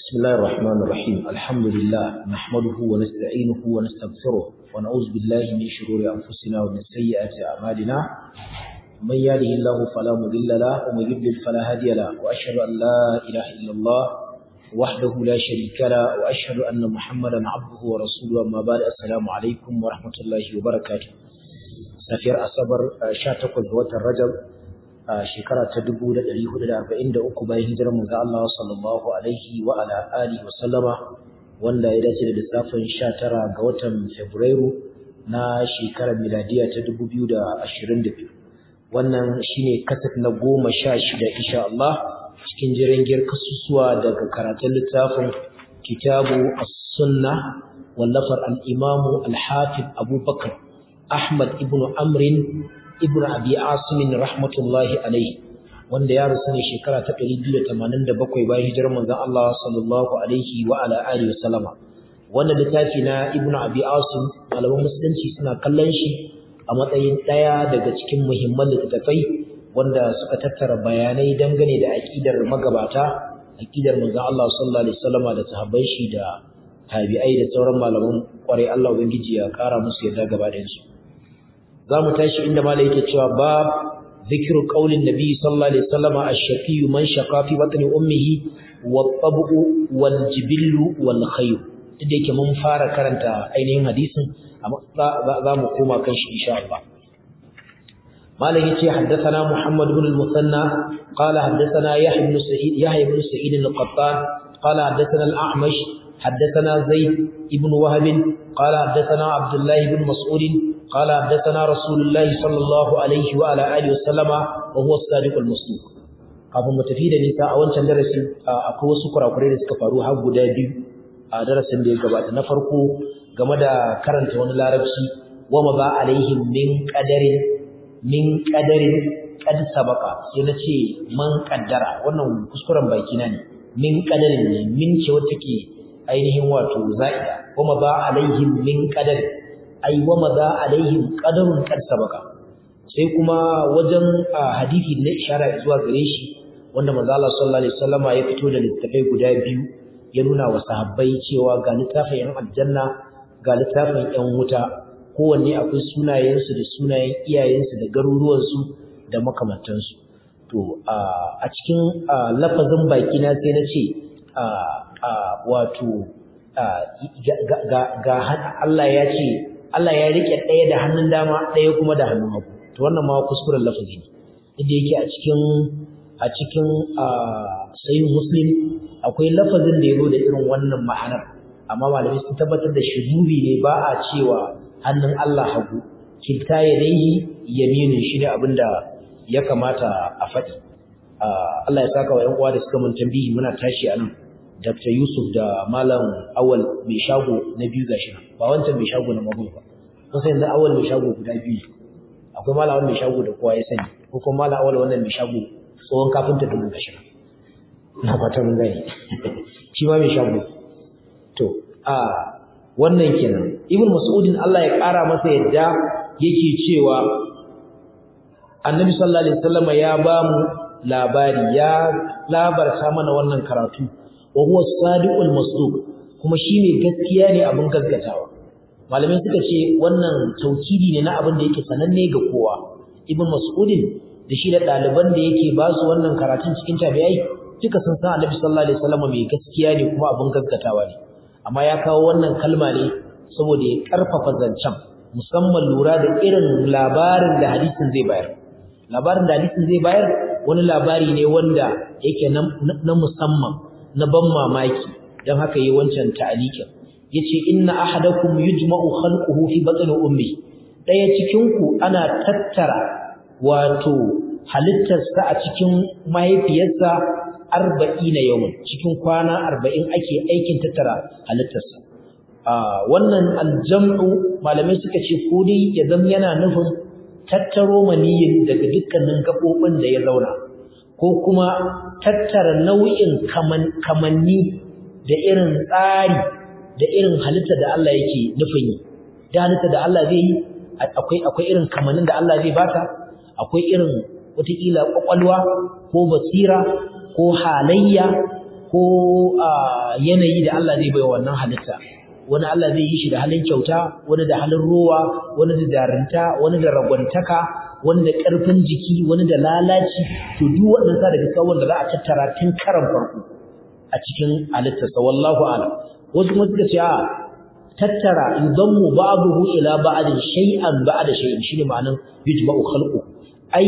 بسم الله الرحمن الرحيم الحمد لله نحمده ونستعينه ونستغفره ونعوذ بالله من شرور أنفسنا ومن سيئات أعمالنا من يهده الله فلا مضل له ومن يضلل فلا هادي له وأشهد أن لا إله إلا الله وحده لا شريك له وأشهد أن محمدا عبده ورسوله أما بعد السلام عليكم ورحمة الله وبركاته سفير أصبر شاتق وتر رجب shekara ta 1443 bayan hijirar manzo Allah sallallahu alaihi wa ala alihi wa sallama wanda ya dace da lissafin 19 ga watan Fabrairu na shekarar miladiya ta 2022 wannan shine kasat na 16 insha Allah cikin jirangiyar kasusuwa daga karatun littafin Kitabu As-Sunnah wallafar al-Imam al-Hafiz Abu Bakar Ahmad ibn Amrin ibn abi asimin rahmatullahi alaihi wanda ya rasu ne shekara ta 287 bayan hijirar manzon Allah sallallahu alaihi wa ala alihi wasallama wannan littafi na ibn abi asim malaman musulunci suna kallon shi a matsayin daya daga cikin muhimman littattafai wanda suka tattara bayanai dangane da aqidar magabata aqidar manzon Allah sallallahu alaihi wasallama da sahabbai shi da tabi'ai da sauran malaman kwarai Allah ubangiji ya kara musu yarda gaba da su za mu tashi inda mala yake cewa bab zikiru qaulin nabi sallallahu alaihi wasallam ash-shaqi man shaqa fi batni ummihi wat-tabu wal-jibillu wal-khayr duk yake mun fara karanta ainihin hadisin amma za mu koma kan shi insha Allah mala yace haddathana muhammad ibn al-musanna qala haddathana yahya ibn sa'id yahya ibn sa'id al-qattan qala haddathana al-a'mash حدثنا زيد ابن وهب قال حدثنا عبد الله بن مسعود قال حدثنا رسول الله صلى الله عليه وعلى اله وسلم وهو الصادق المصدوق kafin mu tafi da nisa a wancan darasi akwai wasu kurakurai da suka faru har guda biyu a darasin da ya gabata na farko game da karanta wani larabci wa ma ba alaihim min qadarin min qadarin qad sabaqa sai na ce man qaddara wannan kuskuren baki na ne min qadarin ne min ce wata ke ainihin wato za'ida wa ma ba alaihim min qadarin ai wa maza alaihim qadarun qad sabaka sai kuma wajen hadisi na ishara zuwa gare shi wanda manzo Allah sallallahu alaihi wasallama ya fito da littafai guda biyu ya nuna wa sahabbai cewa ga littafin yan aljanna ga littafin yan wuta kowanne akwai sunayensu da sunayen iyayensu da garuruwansu da makamantansu to a cikin lafazin baki na sai na ce wato ga Allah ya ce Allah ya rike ɗaya da hannun dama ɗaya kuma da hannun hagu to wannan ma kuskuren lafazi ne inda yake a cikin a cikin sahih muslim akwai lafazin da yazo da irin wannan ma'anar amma malamai sun tabbatar da shuzubi ne ba a cewa hannun Allah hagu kilta yadayhi yaminin shi ne abinda ya kamata a faɗi Allah ya saka wa ƴan uwa da suka mun tambihi muna tashi a nan Dr. Yusuf da Malam Awal mai shago na biyu gashi ba wancan mai shago na mabu ba. Kun san yanzu Awal mai shago guda biyu. Akwai Malam Awal mai shago da kowa ya sani, ko kuma Malam Awal wannan mai shago tsohon kafinta dubu gashi. Na fata mun gani. Shi ma mai shago. To, a wannan kenan. Ibn Mas'udin Allah ya ƙara masa yadda yake cewa Annabi sallallahu alaihi wasallam ya ba mu labari ya labarta mana wannan karatu wa huwa sadiqul masduq kuma shine gaskiya ne abin gaskatawa malamai suka ce wannan taukidi ne na abin da yake sananne ga kowa ibn mas'udin da shi da daliban da yake ba su wannan karatun cikin tabi'ai duka sun san annabi sallallahu alaihi wasallam mai gaskiya ne kuma abin gaskatawa ne amma ya kawo wannan kalma ne saboda ya karfafa zancen musamman lura da irin labarin da hadisin zai bayar labarin da hadisin zai bayar wani labari ne wanda yake na musamman na ban mamaki don haka yi wancan ta'alikin yace inna ahadakum yujma'u khalquhu fi batni ummi daya cikin ku ana tattara wato halittarsa a cikin mahaifiyarsa 40 yawon cikin kwana 40 ake aikin tattara halittarsa wannan aljam'u malamai suka ce ko dai ya zama yana nufin tattaro maniyin daga dukkanin gabobin da ya zauna ko kuma tattara nau'in kamanni da irin tsari da irin halitta da Allah yake nufin yi da halitta da Allah zai yi akwai akwai irin kamannin da Allah zai bata akwai irin wataƙila ƙwaƙwalwa ko basira ko halayya ko ko yanayi da Allah zai bai wannan halitta wani Allah zai yi shi da halin kyauta wani da halin rowa wani da darinta wani da ragwantaka wani da ƙarfin jiki wani da lalaci to duk waɗannan sa daga tsawon da za a tattara tun karan farko a cikin halittarsa wallahu a'lam wasu kuma suka ce a tattara yudammu ba'dahu ila ba'din shay'an ba'da shay'in shine ma'anan yujma'u khalqu ai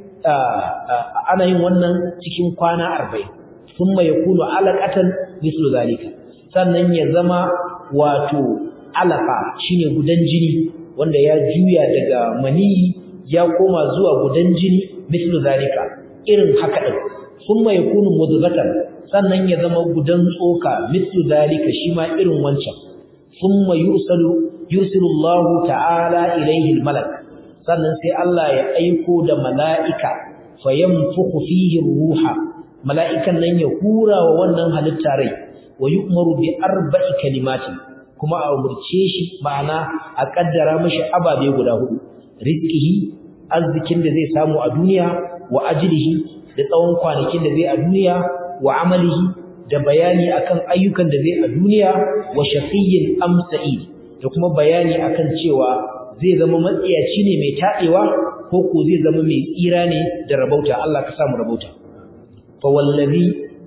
ana yin wannan cikin kwana 40 thumma yakunu alaqatan mislu zalika sannan ya zama wato alaqa shine gudan jini wanda ya juya daga maniyi ya koma zuwa gudan jini mislu zalika irin haka din thumma yakunu mudghatan sannan ya zama gudan tsoka mislu zalika shi ma irin wancan thumma yursalu yursilu Allah ta'ala ilayhi al-malak sannan sai Allah ya aiko da mala'ika fayanfukhu fihi ruha mala'ikan nan ya hura wa wannan halitta rai wa yu'maru bi arba'i kalimatin kuma a umurce shi ma'ana a kaddara mishi ababe guda hudu rizqihi arzikin da zai samu a duniya wa ajlihi da tsawon kwanakin da zai a duniya wa amalihi da bayani akan ayyukan da zai a duniya wa shaqiyyin am sa'id da kuma bayani akan cewa zai zama matsiyaci ne mai tadewa ko ko zai zama mai tsira ne da rabauta Allah ka samu rabauta fa wallazi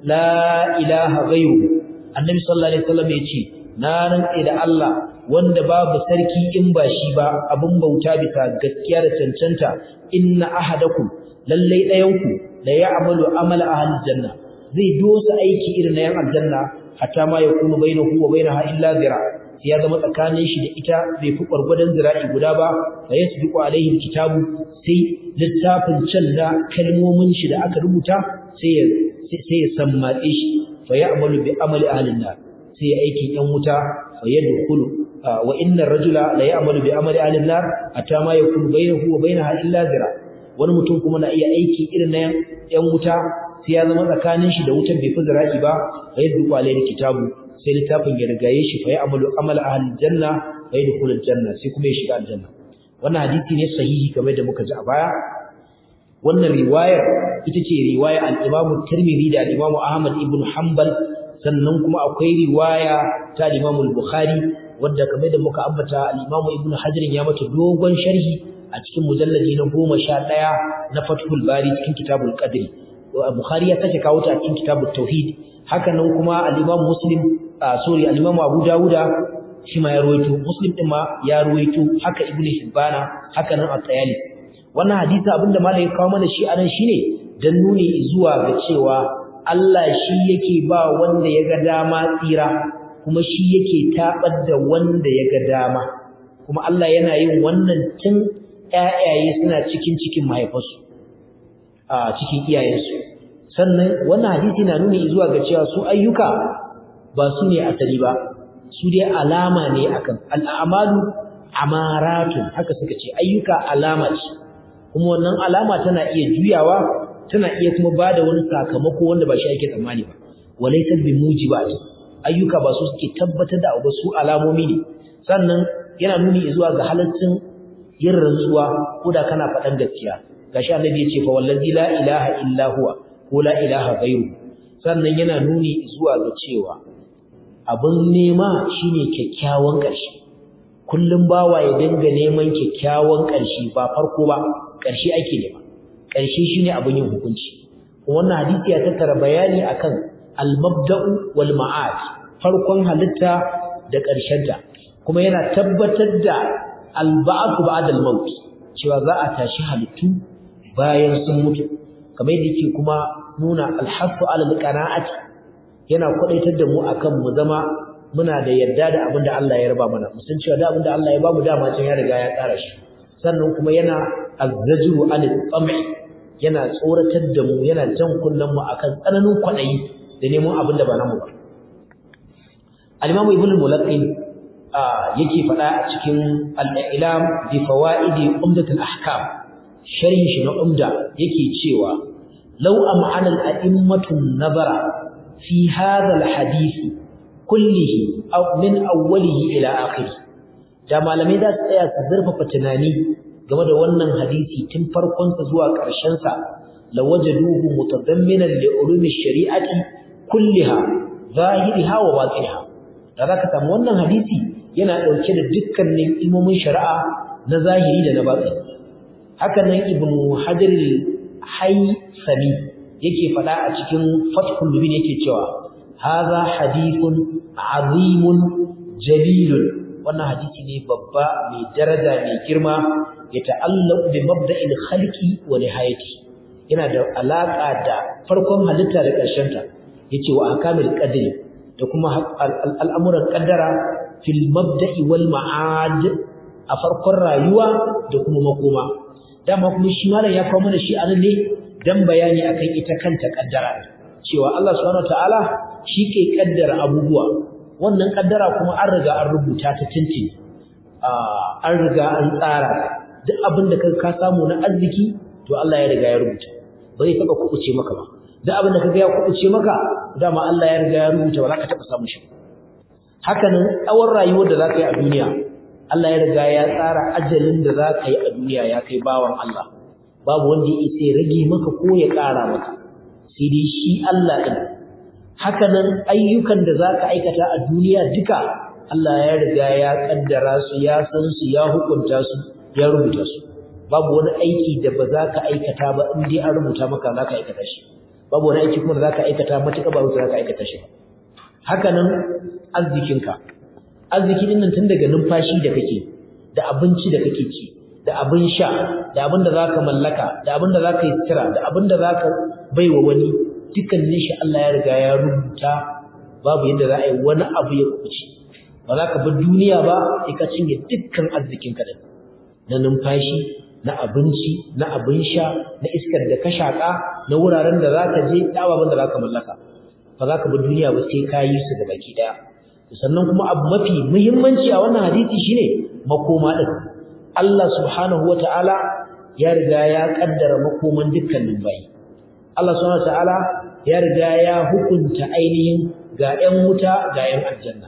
la ilaha ghayru annabi sallallahu alaihi wasallam yace na rantsa da Allah wanda babu sarki in ba shi ba abun bauta bisa gaskiya da cancanta inna ahadakum lallai dayanku la ya'malu amala ahli janna zai dosa aiki irin na yan aljanna hatta ma yakunu bainahu wa bainaha illa zira sai ya zama tsakanin shi da ita bai fi gwargwadon zira'i guda ba fa yasbiqu alaihi kitabu sai littafin can da kalmomin shi da aka rubuta sai ya sai ya sammatse shi fa ya'malu bi amali ahlin nar sai ya aikin yan wuta fa yadkhulu wa inna ar-rajula la ya'malu bi amali ahlin nar hatta ma yakunu bainahu wa bainaha illa zira wani mutum kuma na iya aiki irin na yan wuta sai ya zama tsakanin shi da wutan bai fi zira'i ba fa yadkhulu alaihi kitabu sai littafin ya rigaye shi fa ya'malu amala ahlil janna fa yadkhulul janna sai kuma ya shiga aljanna wannan hadisi ne sahihi kamar da muka ji a baya wannan riwayar ita ce riwaya al-Imam Tirmidhi da al-Imam Ahmad ibn Hanbal sannan kuma akwai riwaya ta al-Imam al-Bukhari wadda kamar da muka ambata al-Imam Ibn Hajar ya mata dogon sharhi a cikin mujalladi na 11 na Fathul Bari cikin Kitabul Qadr Bukhari ya sake kawo ta a cikin Kitabut Tauhid haka nan kuma al-Imam Muslim sorry al-Imam Abu Dawuda shi ma ya ruwaito Muslim din ma ya ruwaito haka Ibn Hibbana haka nan At-Tayalisi wannan hadisi abinda malai kawo mana shi anan shine dan nuni zuwa ga cewa Allah shi yake ba wanda ya ga dama tsira kuma shi yake tabar da wanda ya ga dama kuma Allah yana yin wannan tun ƴaƴaye suna cikin cikin mahaifarsu a cikin iyayensu sannan wannan hadisi na nuni zuwa ga cewa su ayyuka ba su ne asali ba su dai alama ne akan al'amalu amaratun haka suka ce ayyuka alama ce kuma wannan alama tana iya juyawa tana iya kuma bada wani sakamako wanda ba shi ake tsammani ba walaysa bi mujibat ayyuka ba su suke tabbatar da abu su alamomi ne sannan yana nuni zuwa ga halaccin yin rantsuwa ko da kana faɗan gaskiya gashi annabi ya ce fa wallazi la ilaha illa huwa ko la ilaha ghairu sannan yana nuni zuwa ga cewa abin nema shine kyakkyawan ƙarshe kullum bawa ya dinga neman kyakkyawan ƙarshe ba farko ba ƙarshe ake nema ƙarshe shine abin yin hukunci wannan hadisi ya tattara bayani akan al-mabda'u wal ma'ad farkon halitta da ƙarshenta kuma yana tabbatar da al-ba'th ba'da al-maut cewa za a tashi halittu bayan sun mutu kamar yadda yake kuma nuna al-hafu ala al-qana'ati yana kwadaitar da mu akan mu zama muna da yarda da abin da Allah ya raba mana mu san cewa da abin da Allah ya bamu dama can ya riga ya tsara shi sannan kuma yana azzajru anil tam'i yana tsoratar da mu yana jan kullun mu akan tsananin kwadayi da neman abin da ba namu ba al-Imam Ibn al-Mulaqqin yake faɗa a cikin al-Ilam bi fawaidi umdat al-ahkam sharhin shi na umda yake cewa law am'ana al-a'immatu nazara fi hadha al-hadith kullihi aw min awwalihi ila akhirih da malamai za su tsaya su zurfafa tunani game da wannan hadisi tun farkon sa zuwa ƙarshen sa lawajaduhu mutadamminan li ulumi shari'ati kulliha zahiriha wa batiniha da zaka samu wannan hadisi yana dauke da dukkanin ilmomin shari'a na zahiri da na batini haka nan ibnu hajar al-haythami yake fada a cikin fathul mubin yake cewa hadha hadithun azimun jalilun wannan hadisi ne babba mai daraja mai girma ya ta'allaqu bi mabda'il khalqi wa nihayati yana da alaka da farkon halitta da ƙarshen ta yace wa akamil qadri da kuma al'amuran qaddara fil mabda'i wal ma'ad a farkon rayuwa da kuma makoma dama kuma shi malam ya kawo mana shi anan ne dan bayani akan ita kanta kaddara cewa Allah subhanahu wataala shi ke kaddara abubuwa wannan kaddara kuma an riga an rubuta ta tintin an riga an tsara duk abin da ka samu na arziki to Allah ya riga ya rubuta ba zai taba kubuce maka ba duk abin da kaga ya kubuce maka dama Allah ya riga ya rubuta ba za ka taba samu shi haka nan tsawon rayuwar da za ka yi a duniya Allah ya riga ya tsara ajalin da za ka yi a duniya ya kai bawan Allah babu wanda ya isa ya rage maka ko ya ƙara maka sai dai shi Allah ɗin haka nan ayyukan da za ka aikata a duniya duka Allah ya riga ya ƙaddara su ya san su ya hukunta su ya rubuta su babu wani aiki da ba za ka aikata ba in dai an rubuta maka za ka aikata shi babu wani aiki kuma da za ka aikata matuƙa ba za ka aikata shi ba haka nan arzikinka arziki din nan tun daga numfashi da kake da abinci da kake ci da abin sha da abin da zaka mallaka da abin da zaka yi tsira da abin da zaka baiwa wani dukkanin shi Allah ya riga ya rubuta babu yadda za a yi wani abu ya kuce ba za ka bar duniya ba sai ka cinye dukkan arzikin ka din na numfashi na abinci na abin sha na iskar da ka shaka na wuraren da zaka je da ababen da zaka mallaka ba za ka bar duniya ba sai ka yi su da baki daya sannan kuma abu mafi muhimmanci a wannan hadisi shine makoma din Allah subhanahu wataala ya riga ya kaddara makoman dukkanin bayi Allah subhanahu wataala ya riga ya hukunta ainihin ga 'yan wuta ga 'yan aljanna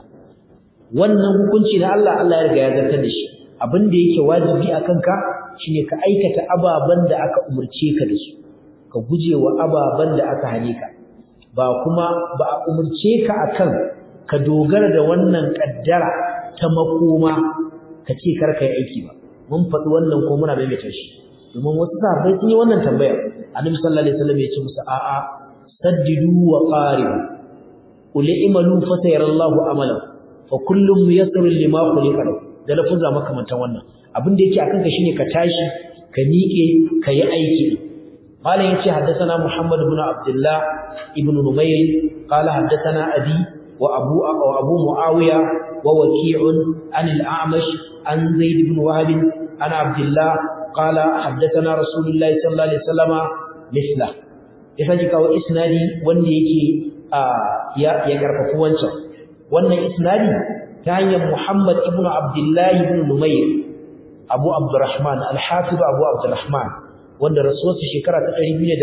wannan hukunci na Allah Allah ya riga ya zartar da shi abin da yake wajibi a kanka shine ka aikata ababen da aka umurce ka da su ka guje wa ababen da aka hane ka ba kuma ba a umurce ka akan ka dogara da wannan kaddara ta makoma ka ce kar ka yi aiki ba mun faɗi wannan ko muna maimaita shi domin wasu sahabbai sun yi wannan tambaya annabi sallallahu alaihi wasallam ya ce musu a'a saddidu wa qaribu qul imalu fa sayarallahu amalan fa kullum muyassarun lima khuliqa lahu da lafuzza makamantan wannan abin da yake akan ka shine ka tashi ka miƙe ka yi aiki malam yace haddathana muhammad ibn abdullah ibn numayr qala haddathana abi wa abu wa abu muawiya wa waki'un an al-a'mash an zaid ibn wahab an abdullah qala haddathana rasulullah sallallahu alaihi wasallama misla ya saki kawo isnadi wanda yake ya ya karfafa wancan wannan isnadi ta hanyar Muhammad ibn Abdullah ibn Numayr Abu Abdurrahman al-Hafiz Abu Abdurrahman wanda rasuwarsa shekara ta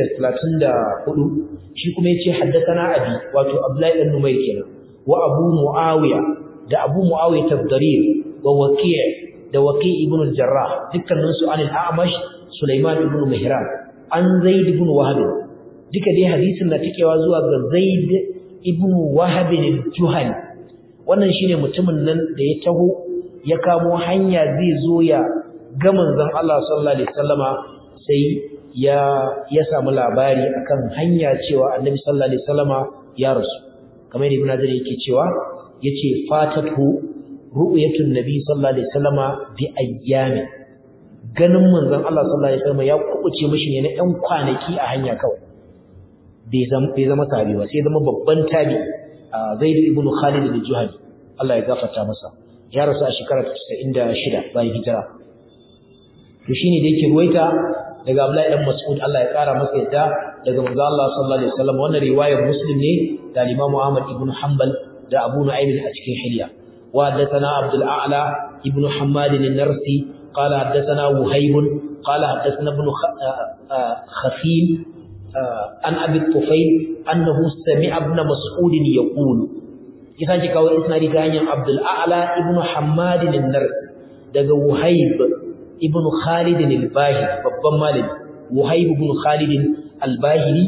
234 shi kuma yace haddathana abi wato Abdullah ibn Numayr kenan wa Abu Muawiya da Abu Muawiya tabdarir wa Waqi' da Waqi' ibn al-Jarrah dukkanin su anil A'mash Sulaiman ibn Mihran an Zaid ibn Wahab duka dai hadisin na tikewa zuwa ga Zaid ibn Wahab al-Juhani wannan shine mutumin nan da ya taho ya kamo hanya zai zo ya ga manzon Allah sallallahu alaihi wasallama sai ya ya samu labari akan hanya cewa Annabi sallallahu alaihi wasallama ya rasu kamar Ibn Hajar yake cewa yace fatatu ru'yatun nabi sallallahu alaihi wasallama bi ayyami ganin manzon Allah sallallahu alaihi wasallama ya kubuce mishi ne na ɗan kwanaki a hanya kawai bai zama bai zama sahabi ba sai zama babban tabi Zaid ibn Khalid al-Juhani Allah ya gafarta masa ya rasu a shekarar 96 bayan hijira to shine da yake ruwaita daga Abdullahi dan Mas'ud Allah ya kara masa yadda daga manzo Allah sallallahu alaihi wasallam wannan riwayar Muslim ne da Imam Ahmad ibn Hanbal da Abu Nu'aym a cikin Hilya wa haddathana Abdul A'la ibn Hammad an-Narsi qala haddathana Wuhayb qala haddathana ibn Khafil an Abi Tufayl annahu sami'a ibn Mas'ud yaqulu yasa ki kawo isnadi ta hanyar Abdul A'la ibn Hammad an-Narsi daga Wuhayb ibn Khalid al-Bahili babban malami Wuhayb ibn Khalid al-Bahili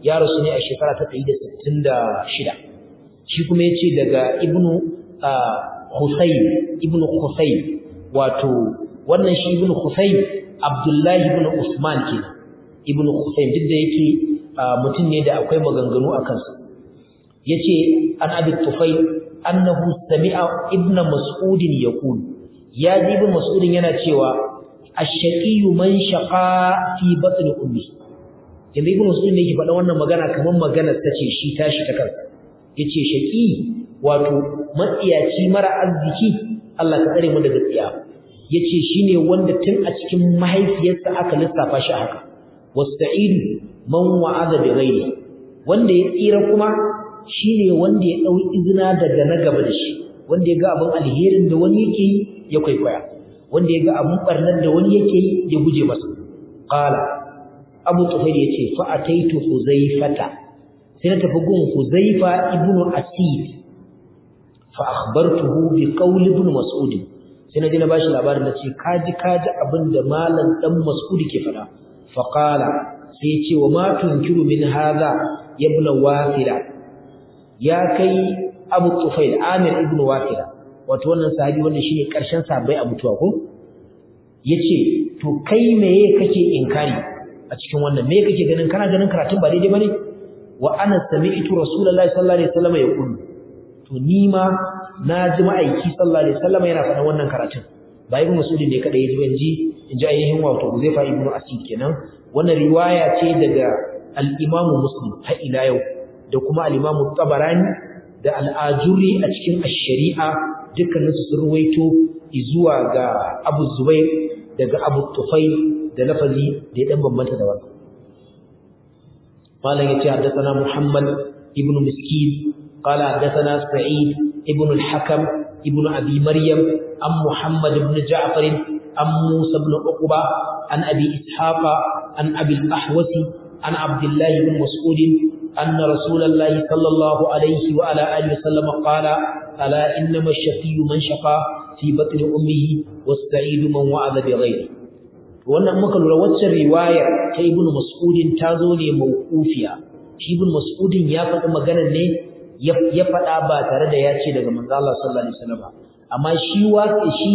ya rasu ne a shekara ta 166 shi kuma yace daga ibnu Husayn ibnu Husayn wato wannan shi ibnu Husayn Abdullahi ibn Usman kenan ibnu Husayn duk da yake mutum ne da akwai maganganu a kansa yace an abi Tufayl annahu sami'a ibnu Mas'ud yaqul ya ji ibnu Mas'ud yana cewa ash-shaqiyyu man shaqa fi batni ummi yanzu ibnu Mas'ud ne yake faɗa wannan magana kamar magana ta ce shi tashi ta kansa yace shaqi wato matsiyaci mara arziki Allah ka tsare mu daga tsiya yace shine wanda tun a cikin mahaifiyarsa aka lissafa shi haka wasta'idu man wa'ada bi ghairi wanda ya tsira kuma shine wanda ya dau izina daga na gaba da shi wanda ya ga abin alherin da wani yake yi ya kwaikwaya wanda ya ga abin barnar da wani yake yi ya guje masa qala abu tufail yace fa ataitu huzaifata sai na tafi gun huzaifa ibnu asid fa akhbartuhu bi qawli ibn mas'ud sai na je na bashi labarin da ce kaji kaji abinda malam dan mas'ud ke fada fa qala sai ya ce wa ma tunkiru min hadha ya ibn wafila ya kai abu tufail amir ibn wafila wato wannan sahabi wanda shine karshen sahabbai a mutuwa ko yace to kai meye kake inkari a cikin wannan me kake ganin kana ganin karatun ba daidai bane wa ana sami'tu rasulullahi sallallahu alaihi wasallam yaqul to ni ma na ji ma'aiki sallallahu alaihi wasallam yana faɗan wannan karatun ba ibnu mas'ud ne kada yaji banji in ji ainihin wato Huzaifa ibnu Asid kenan wannan riwaya ce daga al-Imam Muslim har ila yau da kuma al-Imam Tabarani da al-Ajuri a cikin ash-Shari'a dukkanin su sun ruwaito zuwa ga Abu Zubair daga Abu Tufail da lafazi da ya dan bambanta da wannan malam yace haddathana Muhammad ibnu Miskin قال حدثنا سعيد ابن الحكم ابن أبي مريم عن محمد بن جعفر عن موسى بن عقبة عن أبي إسحاق عن أبي الأحوس عن عبد الله بن مسعود أن رسول الله صلى الله عليه وعلى آله وسلم قال ألا إنما الشقي من شقى في بطن أمه والسعيد من وعد بغيره wannan muka lura waccan riwaya ta ibnu mas'udin ta zo ne mawqufiya shi ibnu mas'udin ya faɗi maganar ne ya faɗa ba tare da ya ce daga manzo Allah sallallahu alaihi wasallam amma shi waƙi shi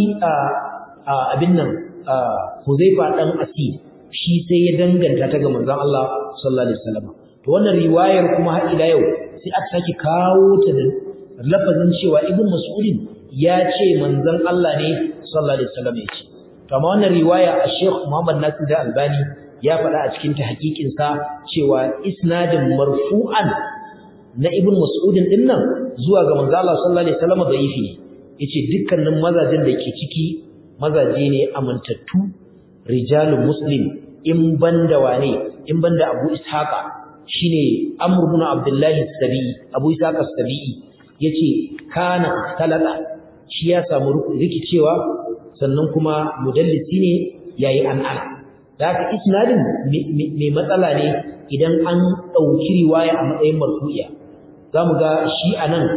abin nan Huzaifa dan Asir shi sai ya danganta ta ga manzo Allah sallallahu alaihi wasallam to wannan riwayar kuma har ila yau sai aka saki kawo ta da lafazin cewa Ibn Mas'ud ya ce manzon Allah ne sallallahu alaihi wasallam ya ce to amma wannan riwaya a Sheikh Muhammad Nasir da Albani ya faɗa a cikin tahqiqin sa cewa isnadin marfu'an na ibn mas'udin din nan zuwa ga manzo Allah sallallahu alaihi wasallam da'ifi ne yace dukkanin mazajin da ke ciki mazaje ne amantattu rijalul muslim in banda wane in banda Abu Ishaqa shine Amr ibn Abdullah as-Sabi Abu Ishaqa as-Sabi yace kana talaka shi ya samu rikicewa sannan kuma mudallisi ne yayi an'ana da haka isnadin mai matsala ne idan an dauki riwaya a matsayin marfu'iya za mu ga shi a nan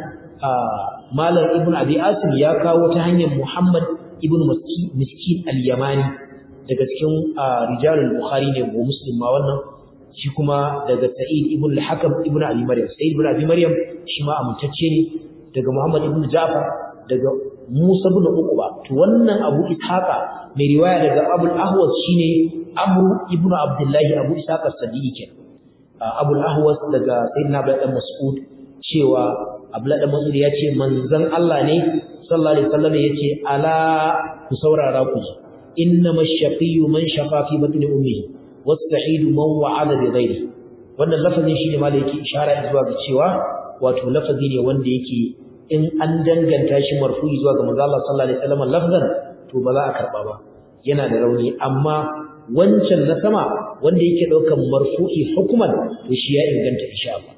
malar ibn abi asim ya kawo ta hanyar muhammad ibn miskin al-yamani daga cikin rijalul bukhari ne ko muslim ma wannan shi kuma daga sa'id ibn al-hakam ibn abi maryam sa'id ibn abi maryam shi ma amintacce ne daga muhammad ibn ja'far daga musa ibn uqba to wannan abu ishaqa mai riwaya daga abul ahwas shine amru ibn abdullahi abu ishaqa as-sadiqi kenan abul ahwas daga sayyidina abdullah mas'ud cewa Abdullah dan Mas'ud ya ce manzon Allah ne sallallahu alaihi wasallam yace ala ku saurara ku ji innamash shaqiyyu man shaqa fi batni ummihi was-sa'idu man wa'ada bi ghairi wannan lafazin shine ma da yake ishara zuwa ga cewa wato lafazi ne wanda yake in an danganta shi marfu'i zuwa ga manzon Allah sallallahu alaihi wasallam lafzan to ba za a karba ba yana da rauni amma wancan na sama wanda yake daukan marfu'i hukuman to shi ya inganta insha Allah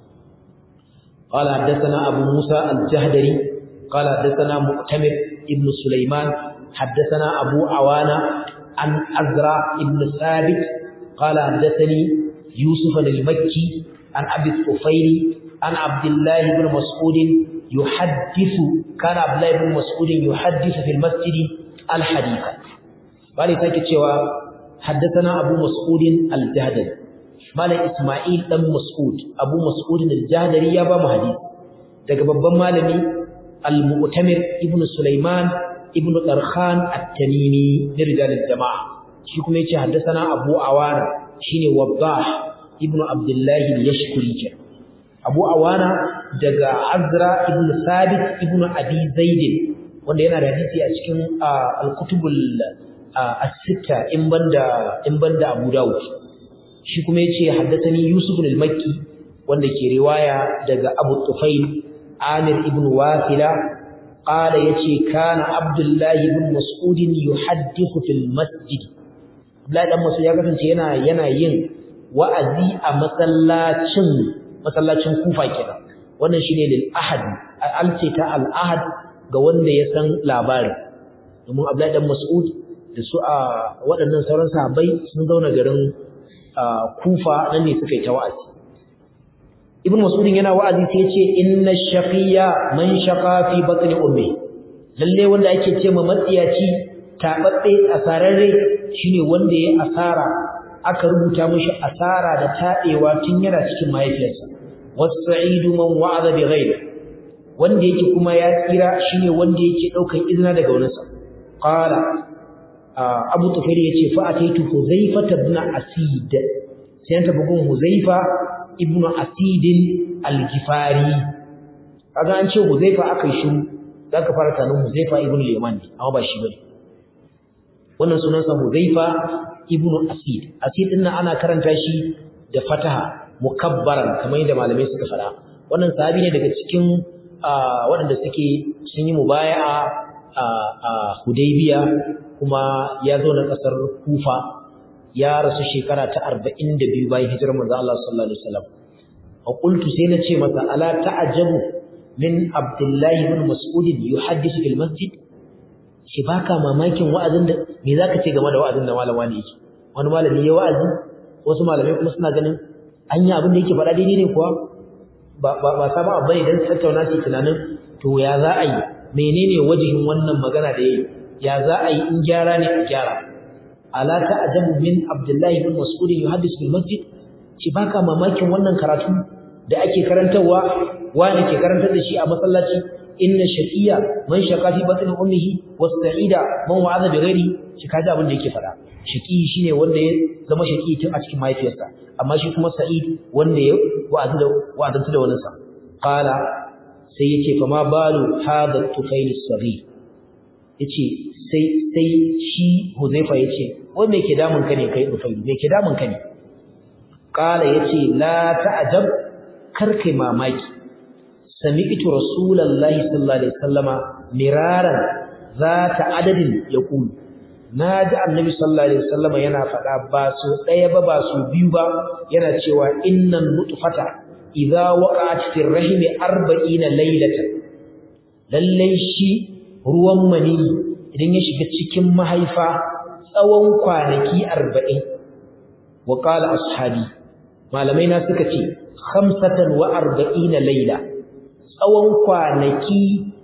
قال حدثنا أبو موسى الجهدري قال حدثنا مؤتمر ابن سليمان حدثنا أبو عوانة عن أزرع ابن ثابت قال حدثني يوسف المكي عن أبي الطفيل عن عبد الله بن مسعود يحدث كان عبد الله بن مسعود يحدث في المسجد الحديث قال ساكت شوى حدثنا أبو مسعود الجهدري malam Isma'il dan Mas'ud Abu Mas'ud al-Jahdari ya ba mu hadisi daga babban malami al-Mu'tamir ibn Sulaiman ibn Darkhan at-Tamimi min rijal al-jama'a shi kuma yace haddathana Abu Awana shine Wabbah ibn Abdullah al-Yashkuri Abu Awana daga Azra ibn Sabit ibn Abi Zaid wanda yana da hadisi a cikin al-kutubul as-sitta in banda in banda Abu Dawud shi kuma yace haddathani Yusuf al-Makki wanda ke riwaya daga Abu Tufail Amir ibn Wasila qala yace kana Abdullah ibn Mas'ud yuhaddithu fil masjid Abdullah dan Mas'ud ya kasance yana yana yin wa'azi a masallacin masallacin Kufa kenan wannan shine lil ahad alce ta al ahad ga wanda ya san labarin domin Abdullah dan Mas'ud da su a waɗannan sauran sahabbai sun zauna garin Kufa nan ne suka yi ta wa'azi Ibn Mas'ud yana wa'azi sai ya ce inna shaqiya man shaqa fi batni ummi lalle wanda ake ce ma matsiyaci tababbe asararre shine wanda ya asara aka rubuta mishi asara da tadewa tun yana cikin mahaifiyarsa was-sa'idu man wa'ada bi ghayri wanda yake kuma ya tsira shine wanda yake daukan izina daga wurinsa qala Abu Tufail yace fa ataitu Huzaifa ibn Asid sai ta bugun Huzaifa ibn Asid al-Gifari kaga an ce Huzaifa akai shiru zaka fara tanin Huzaifa ibn Yaman amma ba shi bane wannan sunansa Huzaifa ibn Asid Asid din ana karanta shi da fataha mukabbaran kamar yadda malamai suka fara wannan sahabi ne daga cikin waɗanda suke sun yi mubaya'a a Hudaybiya kuma ya zo na ƙasar Kufa ya rasu shekara ta 42 bayan hijirar manzo Allah sallallahu alaihi wasallam wa qultu sai na ce masa ala ta'ajabu min Abdullah ibn Mas'ud yuhaddithu fil masjid shi baka mamakin wa'azin da me zaka ce game da wa'azin da malama ne yake wani malami ya wa'azi wasu malamai kuma suna ganin anya abin da yake faɗa daidai ne kuwa ba ba ba saba abai dan tattauna shi tunanin to ya za a yi menene wajihin wannan magana da yayi ya za a yi in gyara ne a gyara ala ta'jabu min abdullahi ibn mas'ud yuhaddis bil masjid ci baka mamakin wannan karatu da ake karantawa wani ke karantar da shi a masallaci inna shaqiya man shaqa fi batni ummihi wasta'ida man wa'adha bi ghairi shi kaji abin da yake fada shaqi shine wanda ya zama shaqi tun a cikin mahaifiyarsa amma shi kuma sa'id wanda ya wa'azi da wa'azantu da wani sa qala sai yace fa ma balu hadha tufail as-saghir yace sai sai shi huzaifa yace wai me ke damun ka ne kai tufail me ke damun ka ne qala yace la ta'jab kar kai mamaki sami'tu rasulullahi sallallahu alaihi wasallama miraran zata adadin yaqulu naji annabi sallallahu alaihi wasallama yana faɗa ba so ɗaya ba ba so biyu ba yana cewa innan nutfata idza waqa'at fi ar-rahim 40 laylatan lalle shi ruwan mani idan ya shiga cikin mahaifa tsawon kwanaki 40 wa qala ashabi malamai na suka ce 45 layla tsawon kwanaki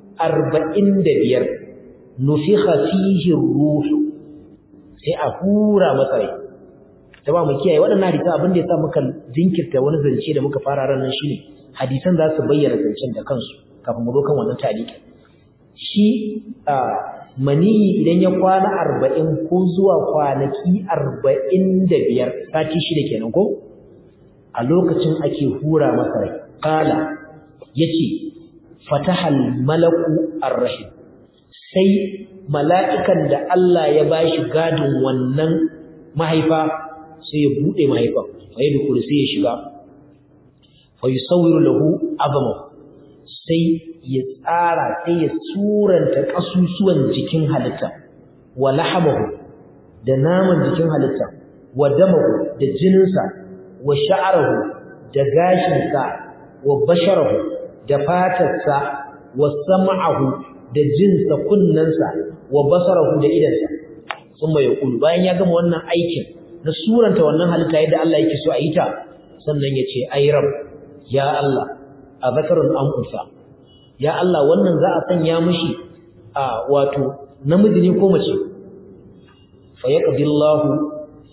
45 nufikha fihi ruh sai a hura masa rai ta ba mu kiyaye waɗannan hadisan abin da ya sa muka jinkirta wani zance da muka fara ran nan shine hadisan za su bayyana zancen da kansu kafin mu zo kan wannan taliki shi a maniyi idan ya kwana arba'in ko zuwa kwanaki arba'in da biyar sati shida kenan ko a lokacin ake hura masa rai kala ya ce fatahal malaku arrahim sai mala'ikan da Allah ya ba shi gadin wannan mahaifa sai ya buɗe mahaifan fa yi dukuru sai ya shiga fa yi sauyiru lahu azamahu sai ya tsara sai ya suranta ƙasusuwan jikin halitta wa lahamahu da naman jikin halitta wa damahu da jininsa wa sha'arahu da gashinsa wa basharahu da fatarsa wa sam'ahu da jinsa kunnensa wa basarahu da idansa sun mai yaqulu bayan ya gama wannan aikin na suranta wannan halitta yadda Allah yake so a yi ta sannan ya ce ai rab ya Allah a zakarun an unsa ya Allah wannan za a sanya mishi a wato namiji ne ko mace fa yaqdi Allah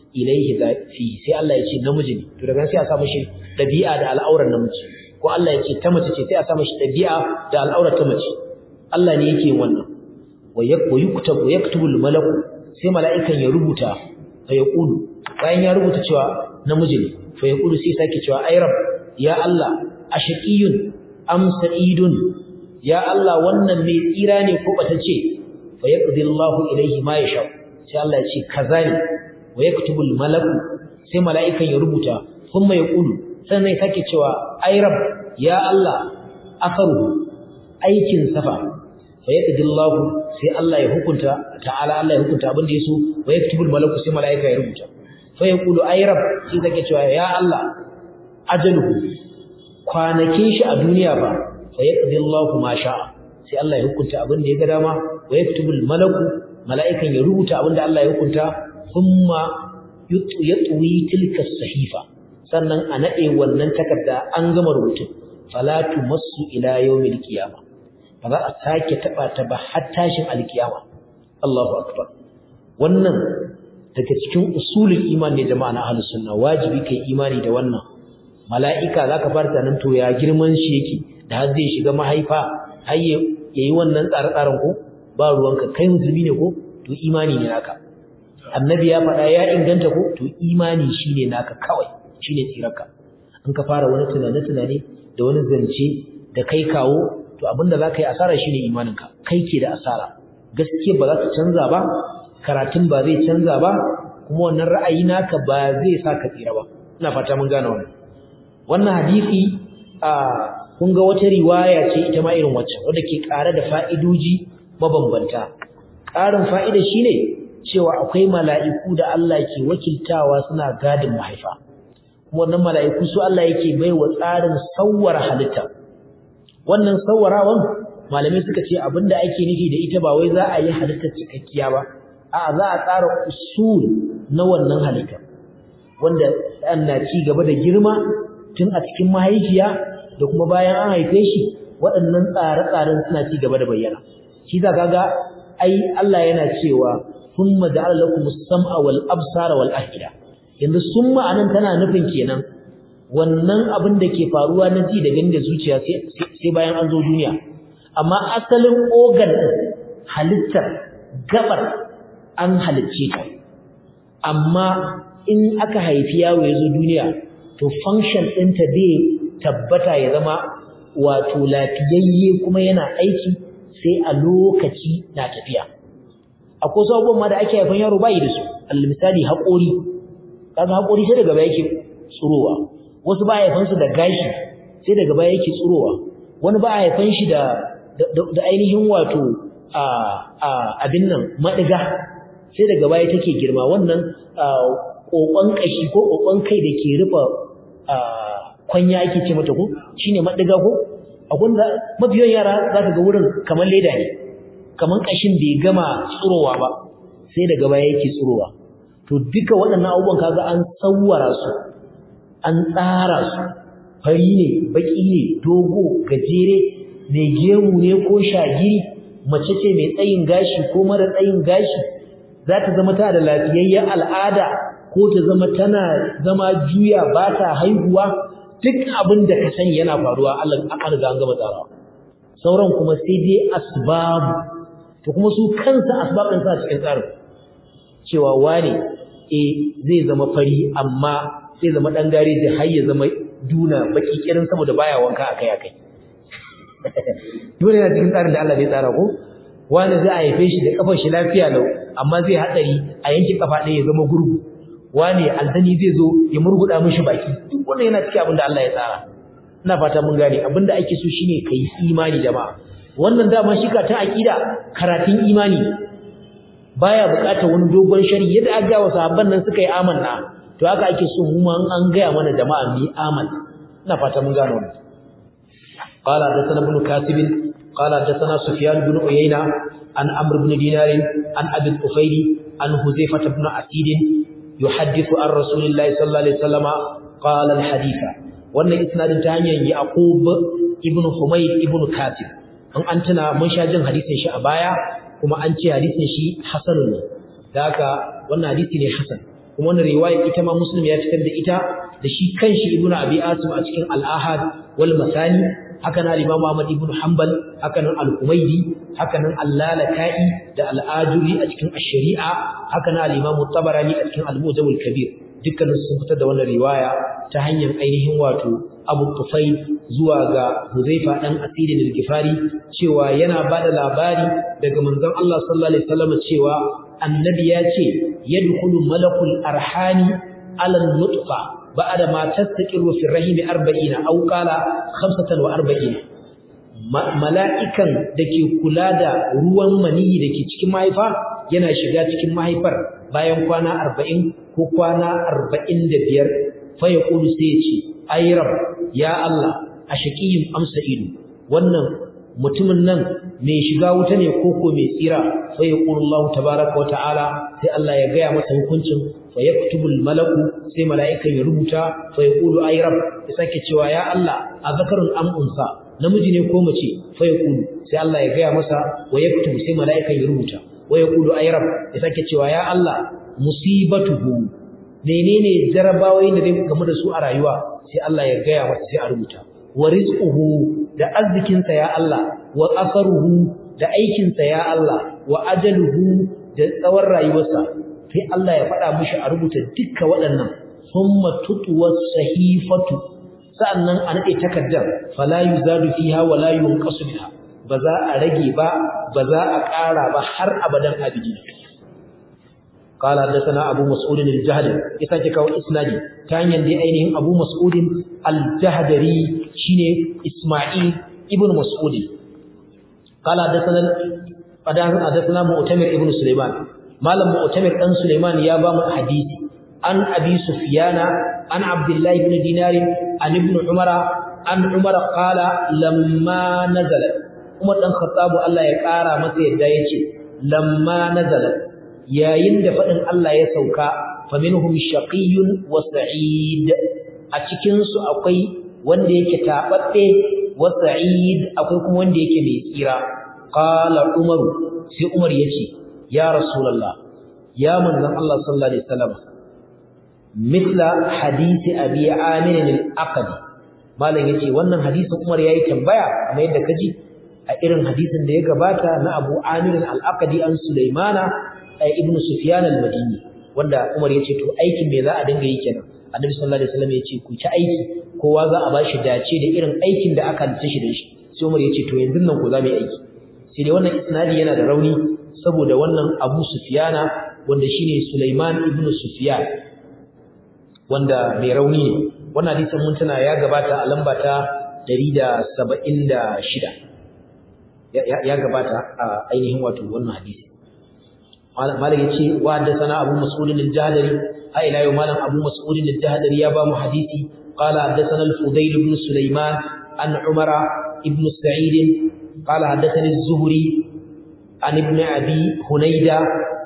ilaihi fi sai Allah ya ce namiji ne to daga sai a samu shi dabi'a da al'auran namiji ko Allah ya ce ta mace ce sai a samu shi dabi'a da al'aurar ta mace Allah ne yake wannan wa yaktubu yaktubu al-malaku sai mala'ikan ya rubuta fa yaqulu bayan ya rubuta cewa namiji ne fa yaqulu sai sake cewa ay rab ya Allah ashaqiyun am sa'idun ya Allah wannan ne tsira ne ko bata ce fa yaqdi Allahu ilayhi ma yasha sai Allah ya ce kaza ne wa yaktubu al-malaku sai mala'ikan ya rubuta kuma ya kulu sannan ya sake cewa ay rab ya Allah afaru aikin safa fa yaqdi Allahu sai Allah ya hukunta ta'ala Allah ya hukunta abin da yaso wa yaktubu al-malaku sai mala'ika ya rubuta fa yaqulu ay rab sai sake cewa ya Allah ajaluhu kwanakin shi a duniya ba fa yaqdi Allahu ma sha'a sai Allah ya hukunta abin da ya ga dama wa yaktubul malaku mala'ikan ya rubuta abin da Allah ya hukunta thumma yatwi tilka sahifa sannan a nade wannan takarda an gama rubutu fala tumassu ila yawmil qiyamah ba za a sake taba ta ba har tashin alkiyama Allahu akbar wannan daga cikin usulul iman ne jama'a na ahlus sunna wajibi kai imani da wannan mala'ika za ka farta nan to ya girman shi yake da har zai shiga mahaifa har ya yi wannan tsare-tsaren ko ba ruwanka kai musulmi ne ko to imani ne naka annabi ya faɗa ya inganta ko to imani shi ne naka kawai shi ne tsirarka in ka fara wani tunane-tunane da wani zance da kai kawo to abinda za ka yi asara shi ne imaninka kai ke da asara gaskiya ba za ta canza ba karatun ba zai canza ba kuma wannan ra'ayi naka ba zai sa ka tsira ba ina fata mun gane wannan wannan hadisi a kun ga wata riwaya ce ita ma irin wacce wanda ke ƙara da fa'idoji mabambanta ƙarin fa'ida shine cewa akwai mala'iku da Allah ke wakiltawa suna gadin mahaifa kuma wannan mala'iku su Allah yake baiwa tsarin sawwara halitta wannan sawwarawan malamai suka ce abinda ake nufi da ita ba wai za a yi halittar cikakkiya ba a'a za a tsara usul na wannan halitta wanda ɗan na ci gaba da girma tun a cikin mahaifiya da kuma bayan an haife shi waɗannan tsare-tsaren suna ci gaba da bayyana shi za ka ga ai Allah yana cewa thumma ja'ala lakum as-sam'a wal absara wal afida yanzu summa anan tana nufin kenan wannan abin da ke faruwa na ji da gani da zuciya sai bayan an zo duniya amma asalin organ halittar gabar an halicce ta amma in aka haifi yawo ya zo duniya to function ɗinta zai tabbata ya zama wato lafiyayye kuma yana aiki sai a lokaci na tafiya akwai wasu abubuwan ma da ake haifan yaro bayi da su misali haƙori kaga haƙori sai daga baya yake tsurowa wasu ba haifan su da gashi sai daga baya yake tsurowa wani ba haifan shi da da ainihin wato a a abin nan madiga sai daga baya take girma wannan kokon kashi ko kokon kai da ke rufa kwanya ake ce mata ko shine madiga ko akwai da mafiyan yara zaka ga wurin kamar leda ne kamar kashin bai gama tsurowa ba sai daga baya yake tsurowa to duka waɗannan abubuwan kaga an sawwara su an tsara su fari ne baki ne dogo gajere mai gemu ne ko shagiri mace ce mai tsayin gashi ko mara tsayin gashi za ta zama ta da lafiyayyen al'ada ko ta zama tana zama juya ba ta haihuwa duk abin da ka sani yana faruwa Allah an riga an gama tsarawa sauran kuma sai dai asbabu to kuma su kansa asbabin sa cikin tsarin cewa wane eh zai zama fari amma zai zama dan gareji har ya zama duna baki kirin saboda baya wanka akai akai dole yana cikin tsarin da Allah bai tsara ko wani zai a haife shi da kafar shi lafiya lau amma zai hadari a yanke kafa ɗaya ya zama gurgu wani aljani zai zo ya murguda mishi baki duk wannan yana cikin abin da Allah ya tsara ina fata mun gane abin da ake so shine kai imani jama'a wannan dama shi ka ta aqida karatun imani baya buƙatar wani dogon shari yadda aka ga wa sahabban nan suka yi amanna to haka ake so mu ma an gaya mana jama'a mu yi amanna ina fata mun gane wannan قال حدثنا ابن كاتب قال حدثنا سفيان بن عيينة عن عمرو بن دينار عن أبي الطفيل عن حذيفة بن أسيد يحدث عن رسول الله صلى الله عليه وسلم قال الحديث وأن إسناد تانيا يعقوب ابن حميد ابن كاتب an an tuna mun sha jin hadisin shi a baya kuma an ce hadisin shi hasanun ne da haka wannan hadisi ne hasan kuma wannan riwaya ita ma muslim ya fitar da ita da shi kanshi ibnu abi asim a cikin al-ahad wal masani haka nan imam ahmad ibnu hanbal haka nan al-humaydi haka nan al-lalaka'i da al-ajuri a cikin ash-shari'a haka nan al-imam tabarani a cikin al-mujam al-kabir dukkanin sun fitar da wannan riwaya ta hanyar ainihin wato Abu Tufai zuwa ga Huzaifa dan Asiri al-Gifari cewa yana bada labari daga manzon Allah sallallahu alaihi wasallam cewa annabi ya ce yadkhulu malakul arhani ala nutfa ba'da ma tastaqiru fi rahimi 40 aw qala 45 mala'ikan dake kula da ruwan maniyi dake cikin mahaifa yana shiga cikin mahaifar bayan kwana 40 ko kwana 45 fa yaqulu sai ya ce ay rab ya Allah a shaqiyin amsa ido wannan mutumin nan mai shiga wuta ne koko mai tsira fa yaqulu Allah tabaaraka wa ta'ala sai Allah ya gaya masa hukuncin fa yaktubul malaku sai mala'ikan ya rubuta fa yaqulu ay rab ya sake cewa ya Allah azakarun am unsa namiji ne ko mace fa yaqulu sai Allah ya gaya masa wa yaktubu sai mala'ikan ya rubuta wa yaqulu ay rab ya sake cewa ya Allah musibatuhu menene jarabawoyin da zai gamu da su a rayuwa sai Allah ya gaya masa sai a rubuta wa rizquhu da arzikinsa ya Allah wa asaruhu da aikinsa ya Allah wa ajaluhu da tsawon rayuwarsa sai Allah ya faɗa mishi a rubuta dukkan waɗannan thumma tutwa sahifatu sa'annan a nade takaddar fala yuzadu fiha wa la yunqasu biha ba za a rage ba ba za a ƙara ba har abadan abidi قال حدثنا ابو مسعود الجهدري يساكي كاو اسنادي تانيان دي اينهم ابو مسعود الجهدري شيني اسماعيل ابن مسعود قال حدثنا حدثنا مؤتمر ابن سليمان مالم مؤتمر ابن سليمان يا بام حديث عن ابي سفيان عن عبد الله بن دينار عن ابن عمر عن عمر قال لما نزل عمر بن الخطاب الله ya kara masa yadda yace lamma nazalat yayin da faɗin Allah ya sauka faminhum shaqiyyun wa sa'id a cikin su akwai wanda yake tababbe wa sa'id akwai kuma wanda yake mai tsira qala umaru sai umar yace ya rasulullah ya manzon Allah sallallahu alaihi wasallam mithla hadisi abi amir al-aqdi malam yace wannan hadisin umar yayi tambaya kamar yadda kaji a irin hadisin da ya gabata na abu amir al-aqdi an sulaimana ibn Sufyan al-Madini wanda Umar yace to aikin me za a dinga yi kenan Annabi sallallahu alaihi wasallam yace ku ci aiki kowa za a bashi dace da irin aikin da aka dace shi da shi sai Umar yace to yanzu nan ku za mu yi aiki sai dai wannan isnadi yana da rauni saboda wannan Abu Sufyana wanda shine Sulaiman ibn Sufyan wanda mai rauni ne wannan hadisin mun tana ya gabata a lamba ta 176 ya gabata a ainihin wato wannan hadisi malam yace wa haddathana abu mas'ud al-jahdari a ila yau malam abu mas'ud al-jahdari ya ba mu hadisi qala haddathana al-fudayl ibn sulaiman an umara ibn sa'id qala haddathani az-zuhri an ibn abi hunayda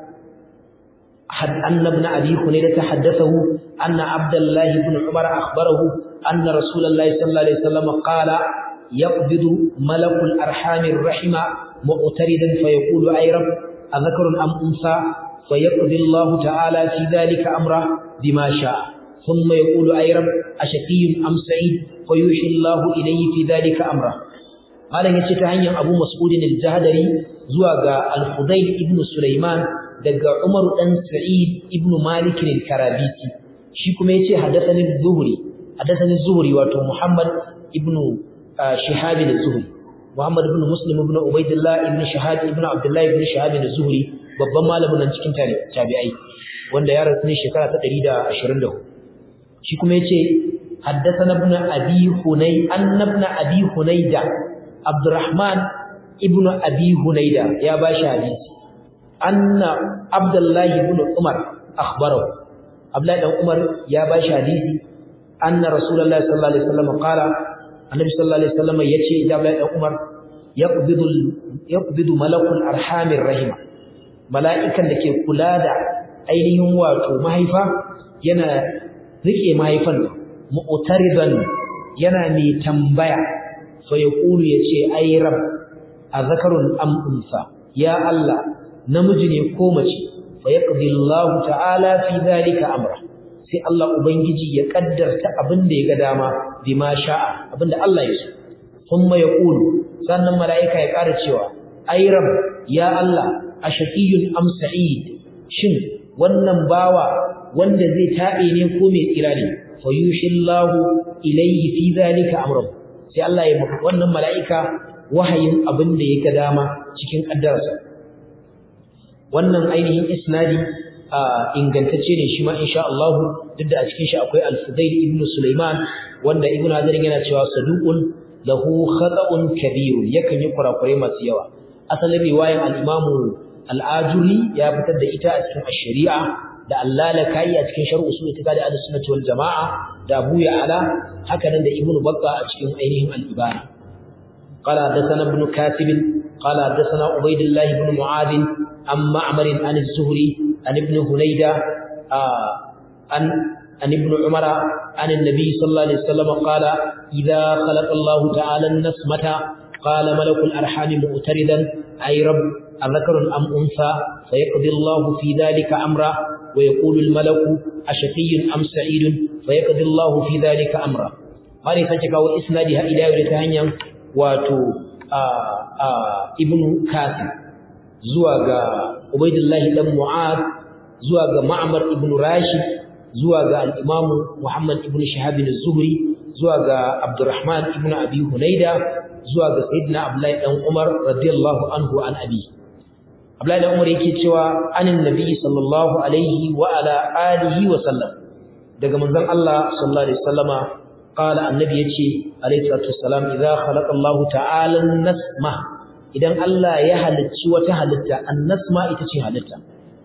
أن ابن أبي خنيدة حدثه أن عبد الله بن عمر أخبره أن رسول الله صلى الله عليه وسلم قال يقبض ملك الأرحام الرحم مؤتردا فيقول أي رب أذكر أم أنثى فيقضي الله تعالى في ذلك أمره بما شاء ثم يقول أي رب أشقي أم سعيد فيوحي الله إليه في ذلك أمره قال يجي تهنيا أبو مسعود الجهدري زواج الفضيل ابن سليمان دقى عمر بن سعيد ابن مالك الكرابيسي shi kuma yace hadathani az-zuhri hadathani az-zuhri wato Muhammad ibn Shihab az-Zuhri Muhammad ibn Muslim ibn Ubaidillah ibn Shahab ibn Abdullah ibn Shahab az-Zuhri babban malamin nan cikin tabi'ai wanda ya rasu ne shekara ta 124 shi kuma yace haddathana ibn Abi Hunay an ibn Abi Hunayda Abdurrahman ibn Abi Hunayda ya bashi hadisi anna Abdullah ibn Umar akhbarahu Abdullah dan Umar ya bashi hadisi anna Rasulullah sallallahu alaihi wasallam qala annabi sallallahu alaihi wasallam yace da Abdullah dan Umar yaqbidu yaqbidu malakul arhamir rahima mala'ikan da ke kula da ainihin wato mahaifa yana rike mahaifan mu'taridan yana mai tambaya fa yaqulu yace ay rab azakarun am unsa ya Allah namiji ne ko mace fa yaqdi Allah ta'ala fi dhalika amra sai Allah ubangiji ya kaddarta abin da ya ga dama bima sha'a abin da Allah ya so thumma yaqulu sannan malaika ya ƙara cewa ay rab ya Allah ashaqiyun am sa'id shin wannan bawa wanda zai tabe ne ko mai tsira ne fa yushillahu ilayhi fi dhalika amra sai Allah ya wannan malaika wahayin abin da ya ga dama cikin kaddarsa wannan ainihin isnadi ingantacce ne shi ma insha Allah duk da a cikin shi akwai Al-Fudail ibn Sulaiman wanda Ibn Hajar yana cewa saduqun lahu khata'un kabir yakan yi kurakurai masu yawa asalin riwayar al-Imam al-Ajuri ya fitar da ita a cikin ash-Shari'a da Al-Lalakai a cikin Sharh Usul Itiqad al-Sunnah wal Jama'a da Abu Ya'la haka nan da Ibn Battah a cikin ainihin al-Ibana قال حدثنا ابن كاتب قال حدثنا عبيد الله بن معاذ عن معمر عن الزهري عن ابن هنيدة آه عن عن ابن عمر عن النبي صلى الله عليه وسلم قال إذا خلق الله تعالى النسمة قال ملك الأرحام مؤتردا أي رب أذكر أم أنثى فيقضي الله في ذلك أمرا ويقول الملك أشقي أم سعيد فيقضي الله في ذلك أمرا قال فجك وإسنادها إلى ولتهنيا واتو آه آه ابن كاسم zuwa ga Ubaidullahi dan Mu'ad zuwa ga Ma'mar ibn Rashid zuwa ga al-Imam Muhammad ibn Shihab az-Zuhri zuwa ga Abdurrahman ibn Abi Hunayda zuwa ga Sayyidina Abdullah dan Umar radiyallahu anhu an abi Abdullah dan Umar yake cewa anin nabi sallallahu alaihi wa ala alihi wa sallam daga manzon Allah sallallahu alaihi wasallama qala annabi yace alaihi salatu wassalam idza khalaqa Allah ta'ala an-nasma idan Allah ya halicci wata halitta annasma ita ce halitta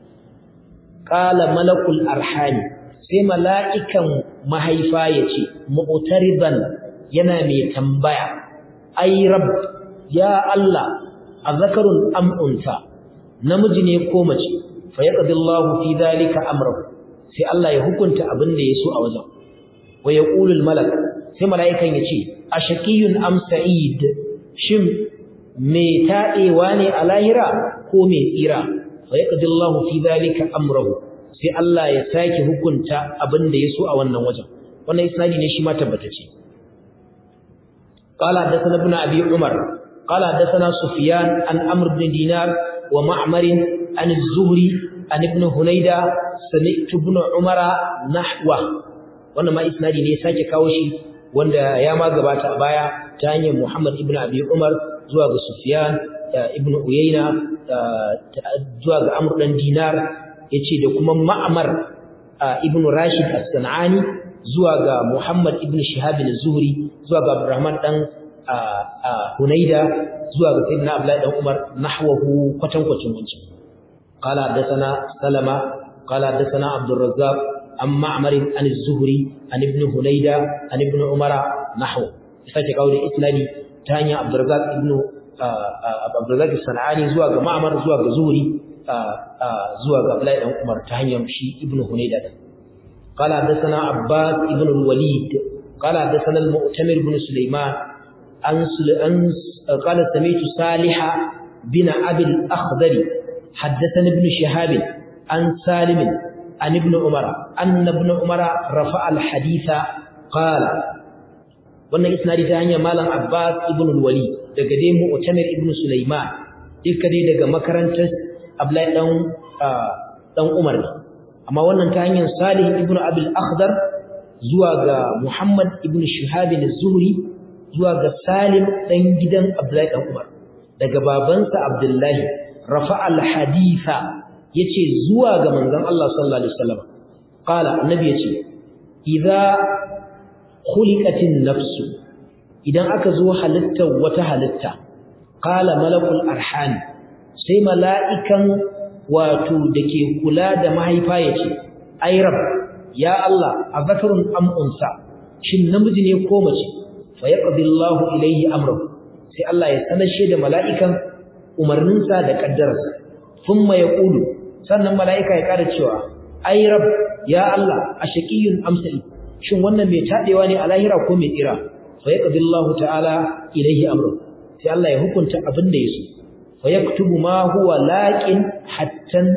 qala malakul arhami sai mala'ikan mahaifa yace mu'tariban yana mai tambaya ay rabb ya Allah azakarun am unsa namiji ne ko mace fa yaqdi Allahu fi dhalika amrahu sai Allah ya hukunta abin da yaso a wajen wa yaqulu al malak sai mala'ikan yace ashaqiyun am sa'id shin mai taɗewa ne a lahira ko mai tsira fa yaqdillahu fi dhalika amrahu sai Allah ya sake hukunta abin da yaso a wannan wajen wannan isnadi ne shi ma tabbatace qala hadathana ibn abi umar qala hadathana sufyan an amr ibn dinar wa ma'mar an az-zuhri an ibn hunayda sami'tu ibn umara nahwa wannan ma isnadi ne sake kawo shi wanda ya ma gabata a baya ta hanyar Muhammad ibn Abi Umar zuwa ga Sufyan ibn Uyayna zuwa ga Amr dan Dinar yace da kuma Ma'mar ibn Rashid as-Sanani zuwa ga Muhammad ibn Shihab az-Zuhri zuwa ga Abdurrahman dan Hunayda zuwa ga Sayyidina Abdullah dan Umar nahwahu kwatankwacin wancan qala hadathana Salama qala hadathana Abdul Razzaq عن معمر عن الزهري عن ابن هنيدة عن ابن عمر نحو sake kawo da isnadi ta hanyar Abdurrazzaq ibn Abdurrazzaq Sanani zuwa ga Ma'mar zuwa ga Zuhri zuwa ga Abdullahi dan Umar ta hanyar shi ibn Hunayda da قال حدثنا عباس ابن الوليد قال حدثنا المؤتمر بن سليمان عن قال سمعت صالح بن ابي الاخضر حدثني ابن شهاب عن سالم عن ابن عمر أن ابن عمر رفع الحديث قال wannan isnadi ta hanyar malam Abbas ibn al-Wali daga dai Mu'tamir ibn Sulaiman duka dai daga makarantar Abdullahi dan dan Umar amma wannan ta hanyar Salih ibn Abi al-Akhdar zuwa ga Muhammad ibn Shihab az-Zuhri zuwa ga Salim dan gidan Abdullahi dan Umar daga babansa Abdullahi rafa al-haditha yace zuwa ga manzon Allah sallallahu alaihi wasallam qala annabi yace idza khuliqatin nafsu idan aka zo halittar wata halitta qala malakul arham sai mala'ikan wato dake kula da mahaifa yace ay rab ya Allah azakarun am unsa shin namiji ne ko mace fa yaqdi Allahu ilayhi amrahu sai Allah ya sanashe da mala'ikan umarninsa da kaddararsa thumma yaqulu sannan mala'ika ya ƙara cewa ai rab ya Allah ashaqiyun amsali shin wannan mai tadewa ne a lahira ko mai tsira fa yaqdi Allahu ta'ala ilayhi amru sai Allah ya hukunta abin da yaso fa yaktubu ma huwa laqin hatta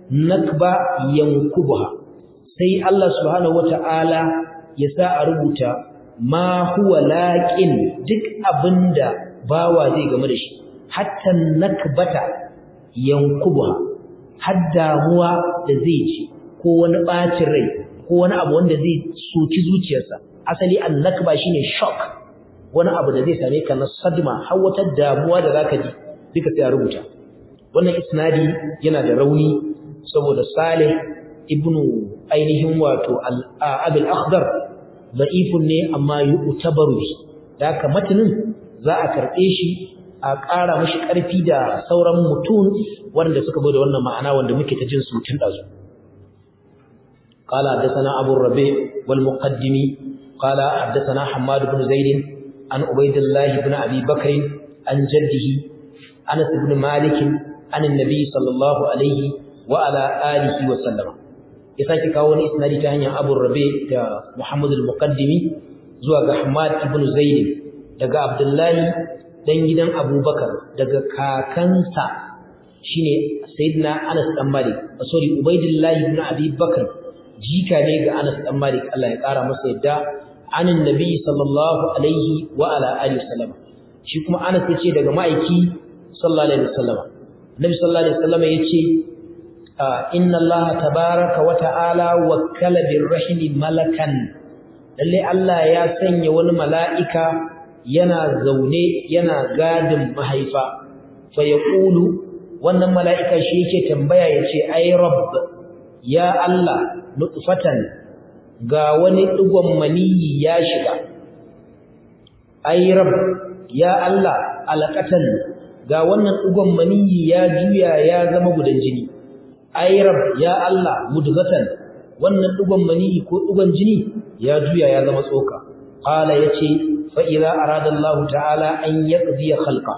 nakba yankubuha sai Allah subhanahu wata'ala ya sa a rubuta ma huwa laqin duk abinda bawa zai game da shi hatta nakbata yankubuha har damuwa da zai ci ko wani bacin rai ko wani abu wanda zai soki zuciyarsa asali annakba shine shock wani abu da zai same ka na sadma har wata damuwa da zaka ji duka sai a rubuta wannan isnadi yana da rauni saboda Salih ibnu ainihin wato al-Abil Akhdar da'ifun ne amma yu'tabaru bi da haka matanin za a karbe shi a ƙara mashi ƙarfi da sauran mutum wanda suka bude wannan ma'ana wanda muke ta jin su tun dazu قال حدثنا أبو الربيع والمقدمي قال حدثنا حماد بن زيد عن عبيد الله بن أبي بكر عن جده أنس بن مالك عن النبي صلى الله عليه وعلى آله وسلم يساكي كاون إسنادي تهنيا أبو الربيع محمد المقدمي زوى حماد بن زيد دقى عبد الله dan gidan Abubakar daga kakansa shine Sayyidina Anas dan Malik sorry Ubaidillah ibn Abi Bakr jika ne ga Anas dan Malik Allah ya kara masa yadda anin nabi sallallahu alaihi wa ala alihi wasallam shi kuma Anas yace daga ma'aiki sallallahu alaihi wasallam Nabi sallallahu alaihi wasallam yace inna Allah tabaaraka wa ta'ala wakkala birrahimi malakan lalle Allah ya sanya wani mala'ika yana zaune yana gadin mahaifa fa yaqulu wannan mala'ika shi yake tambaya yace ay rabb ya Allah nutfatan ga wani digon maniyi ya shiga ay rabb ya Allah alaqatan ga wannan digon maniyi ya juya ya zama gudan jini ay rabb ya Allah mudghatan wannan digon maniyi ko digon jini ya juya ya zama tsoka qala yace fa idza arada Allah ta'ala an yaqdi khalqa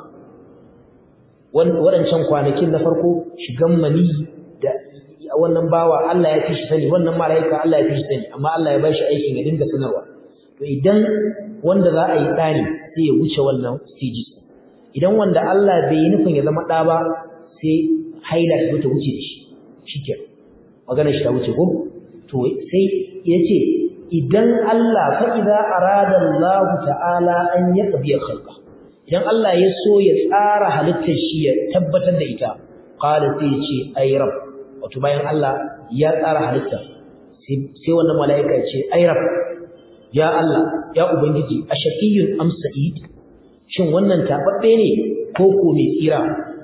wadancan kwanakin na farko shigan maniyi da wannan bawa Allah ya fi shi sani wannan malaika Allah ya fi shi sani amma Allah ya bashi aikin ya dinga sanarwa to idan wanda za a yi dani sai ya wuce wannan stages idan wanda Allah bai yi nufin ya zama da ba sai haila ta ta wuce da shi shikenan magana shi ta wuce ko to sai yace idan Allah fa idza arada Allah ta'ala an yaqbi khalqa idan Allah ya so ya tsara halittar shi ya tabbatar da ita qala sai ya ce ay rabb wato bayan Allah ya tsara halitta sai wannan mala'ika ya ce ay rab ya Allah ya ubangiji ashaqiyun am sa'id shin wannan tababbe ne ko ko mai tsira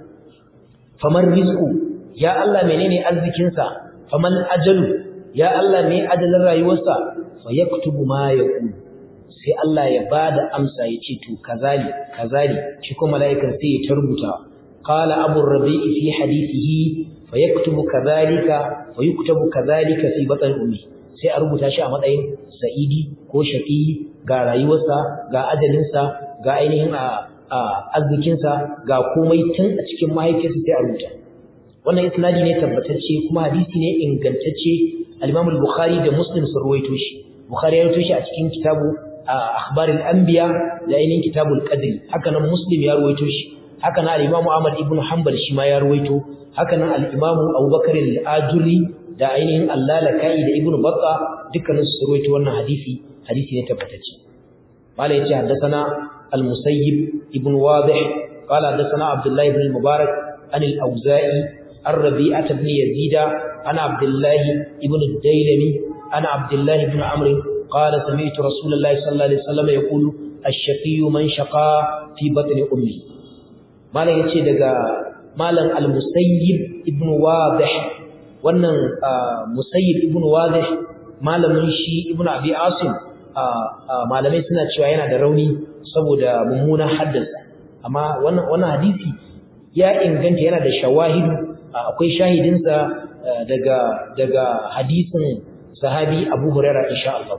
faman rizqu ya Allah menene arzikin sa faman ajalu ya Allah me ajalin rayuwarsa fa yaktubu ma yaqul sai Allah ya bada amsa ya ce to kazali kazali shi kuma mala'ikan sai ya tarbuta qala abu rabi'i fi hadithihi fayaktubu kadhalika fayuktabu kadhalika fi batn ummi sai a rubuta shi a matsayin sa'idi ko shaqi ga rayuwarsa ga ajalinsa ga ainihin arzikinsa ga komai tun a cikin mahaifiyarsa sai a rubuta wannan isnadi ne tabbatacce kuma hadisi ne ingantacce al-Imam al-Bukhari da Muslim sun ruwaito shi Bukhari ya ruwaito shi a cikin kitabu akhbarul anbiya da ainihin kitabul qadri haka nan Muslim ya ruwaito shi haka nan al-Imam Ahmad ibn Hanbal shi ma ya ruwaito haka nan al-Imam Abubakar al-Ajuri da ainihin Al-Lalakai da Ibn Battah dukkanin su ruwaito wannan hadisi hadisi ne tabbatacce malai yace haddathana al-Musayyib ibn Wadih qala haddathana Abdullah ibn al-Mubarak an al-Auza'i ar-Rabi'ah ibn Yazid ana Abdullah ibn al-Dailami ana Abdullah ibn Amr قال سمعت رسول الله صلى الله عليه وسلم يقول الشقي من شقى في بطن امه malam yace daga malam al-musayyib ibn wadih wannan musayyib ibn wadih malamin shi ibn abi asim malamai suna cewa yana da rauni saboda mummunan haddasa amma wannan wannan hadisi ya inganta yana da shawahidu akwai shahidinsa daga daga hadisin sahabi Abu Hurairah insha Allah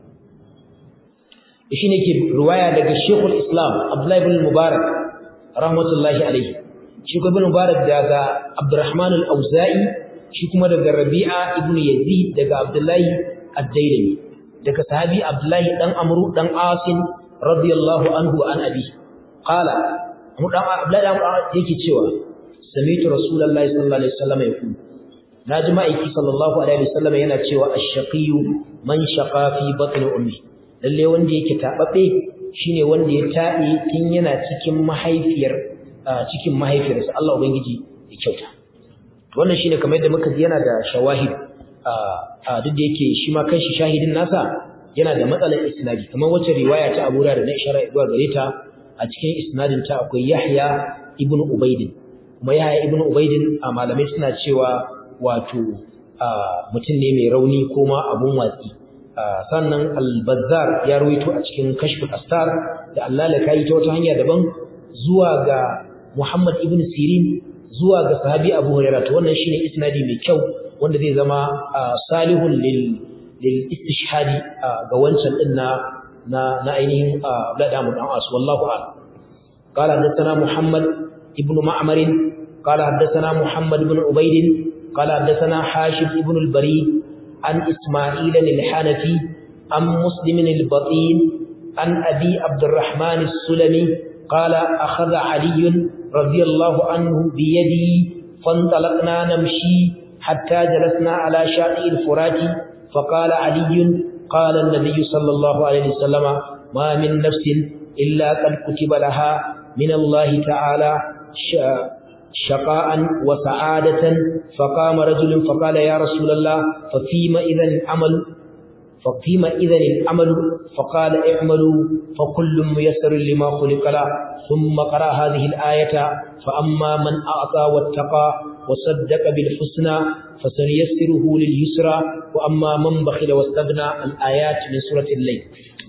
shi ne ke riwaya daga Sheikhul Islam Abdullah ibn Mubarak rahmatullahi alaihi shi kuma ibn Mubarak daga Abdurrahman al-Auza'i shi kuma daga Rabi'a ibn Yazid daga Abdullahi ad-Dailami daga sahabi Abdullahi dan Amru dan Asim radiyallahu anhu an abi qala mu dan Abdullahi dan yake cewa sami'tu Rasulullahi sallallahu alaihi wasallam yaqul naji ma'aiki sallallahu alaihi wasallam yana cewa ash-shaqiyyu man shaqa fi batni ummi lalle wanda yake tababbe shine wanda ya tabe tun yana cikin mahaifiyar cikin mahaifiyarsa Allah ubangiji ya kyauta wannan shine kamar yadda muka ji yana da shawahid a duk da yake shi ma kanshi shahidin nasa yana da matsalar isnadi kamar wacce riwaya ta Abu Hurairah da ishara zuwa gare ta a cikin isnadin ta akwai Yahya ibn Ubayd kuma Yahya ibn Ubayd a malamai suna cewa wato mutum ne mai rauni ko ma abun watsi sannan al-Bazzar ya rawaito a cikin Kashful Astar da Allah la kai ta wata hanya daban zuwa ga Muhammad ibn Sirin zuwa ga sahabi Abu Hurairah to wannan shine isnadi mai kyau wanda zai zama salihun lil lil istishhadi ga wancan din na na ainihin Abdullah ibn As wallahu a'lam قال حدثنا محمد ابن معمر قال حدثنا محمد بن عبيد قال حدثنا حاشم ابن البريد عن إسماعيل الحنفي عن مسلم البطين عن أبي عبد الرحمن السلمي قال أخذ علي رضي الله عنه بيدي فانطلقنا نمشي حتى جلسنا على شاطئ الفرات فقال علي قال النبي صلى الله عليه وسلم ما من نفس إلا قد كتب لها من الله تعالى شقاء وسعادة فقام رجل فقال يا رسول الله ففيما إذا العمل ففيما إذا العمل فقال اعملوا فكل ميسر لما خلق له ثم قرأ هذه الآية فأما من أعطى واتقى وصدق بالحسنى فسنيسره لليسرى وأما من بخل واستغنى الآيات من سورة الليل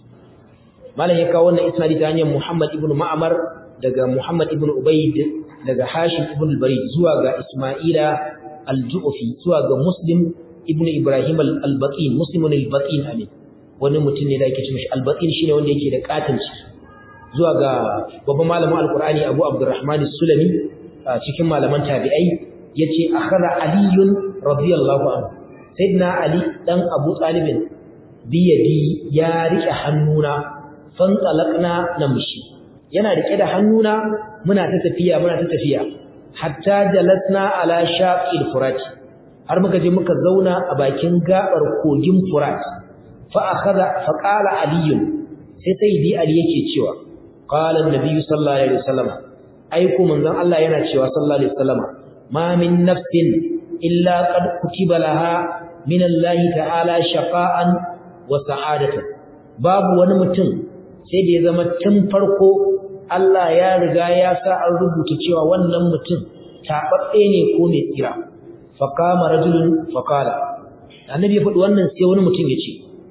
ما له يكون إسناد تاني محمد ابن معمر daga Muhammad ibn Ubayd daga Hashim ibn al-Barid zuwa ga Isma'ila al-Ju'fi zuwa ga Muslim ibn Ibrahim al-Baqin Muslim al-Baqin amin wani mutum ne da yake cewa al-Baqin shine wanda yake da katanci zuwa ga babban malamin al-Qur'ani Abu Abdurrahman as-Sulami cikin malaman tabi'ai yace akhara aliyun radiyallahu anhu sayyidina Ali dan Abu Talib biyadi ya rike hannuna fantalaqna namshi yana rike da hannuna muna ta tafiya muna ta tafiya hatta jalasna ala shaqil furat har muka je muka zauna a bakin gabar kogin furat fa akhadha fa qala ali sai sayyidi ali yake cewa qala an-nabi sallallahu alaihi wasallam ai ko manzon Allah yana cewa sallallahu alaihi wasallam ma min nafsin illa qad kutiba laha min Allah ta'ala shaqa'an wa sa'adatan babu wani mutum sai da ya zama tun farko Allah ya riga ya sa an rubuta cewa wannan mutum taɓaɓɓe ne ko mai tsira faqama rajulun faqala annabi ya faɗi wannan sai wani mutum ya ce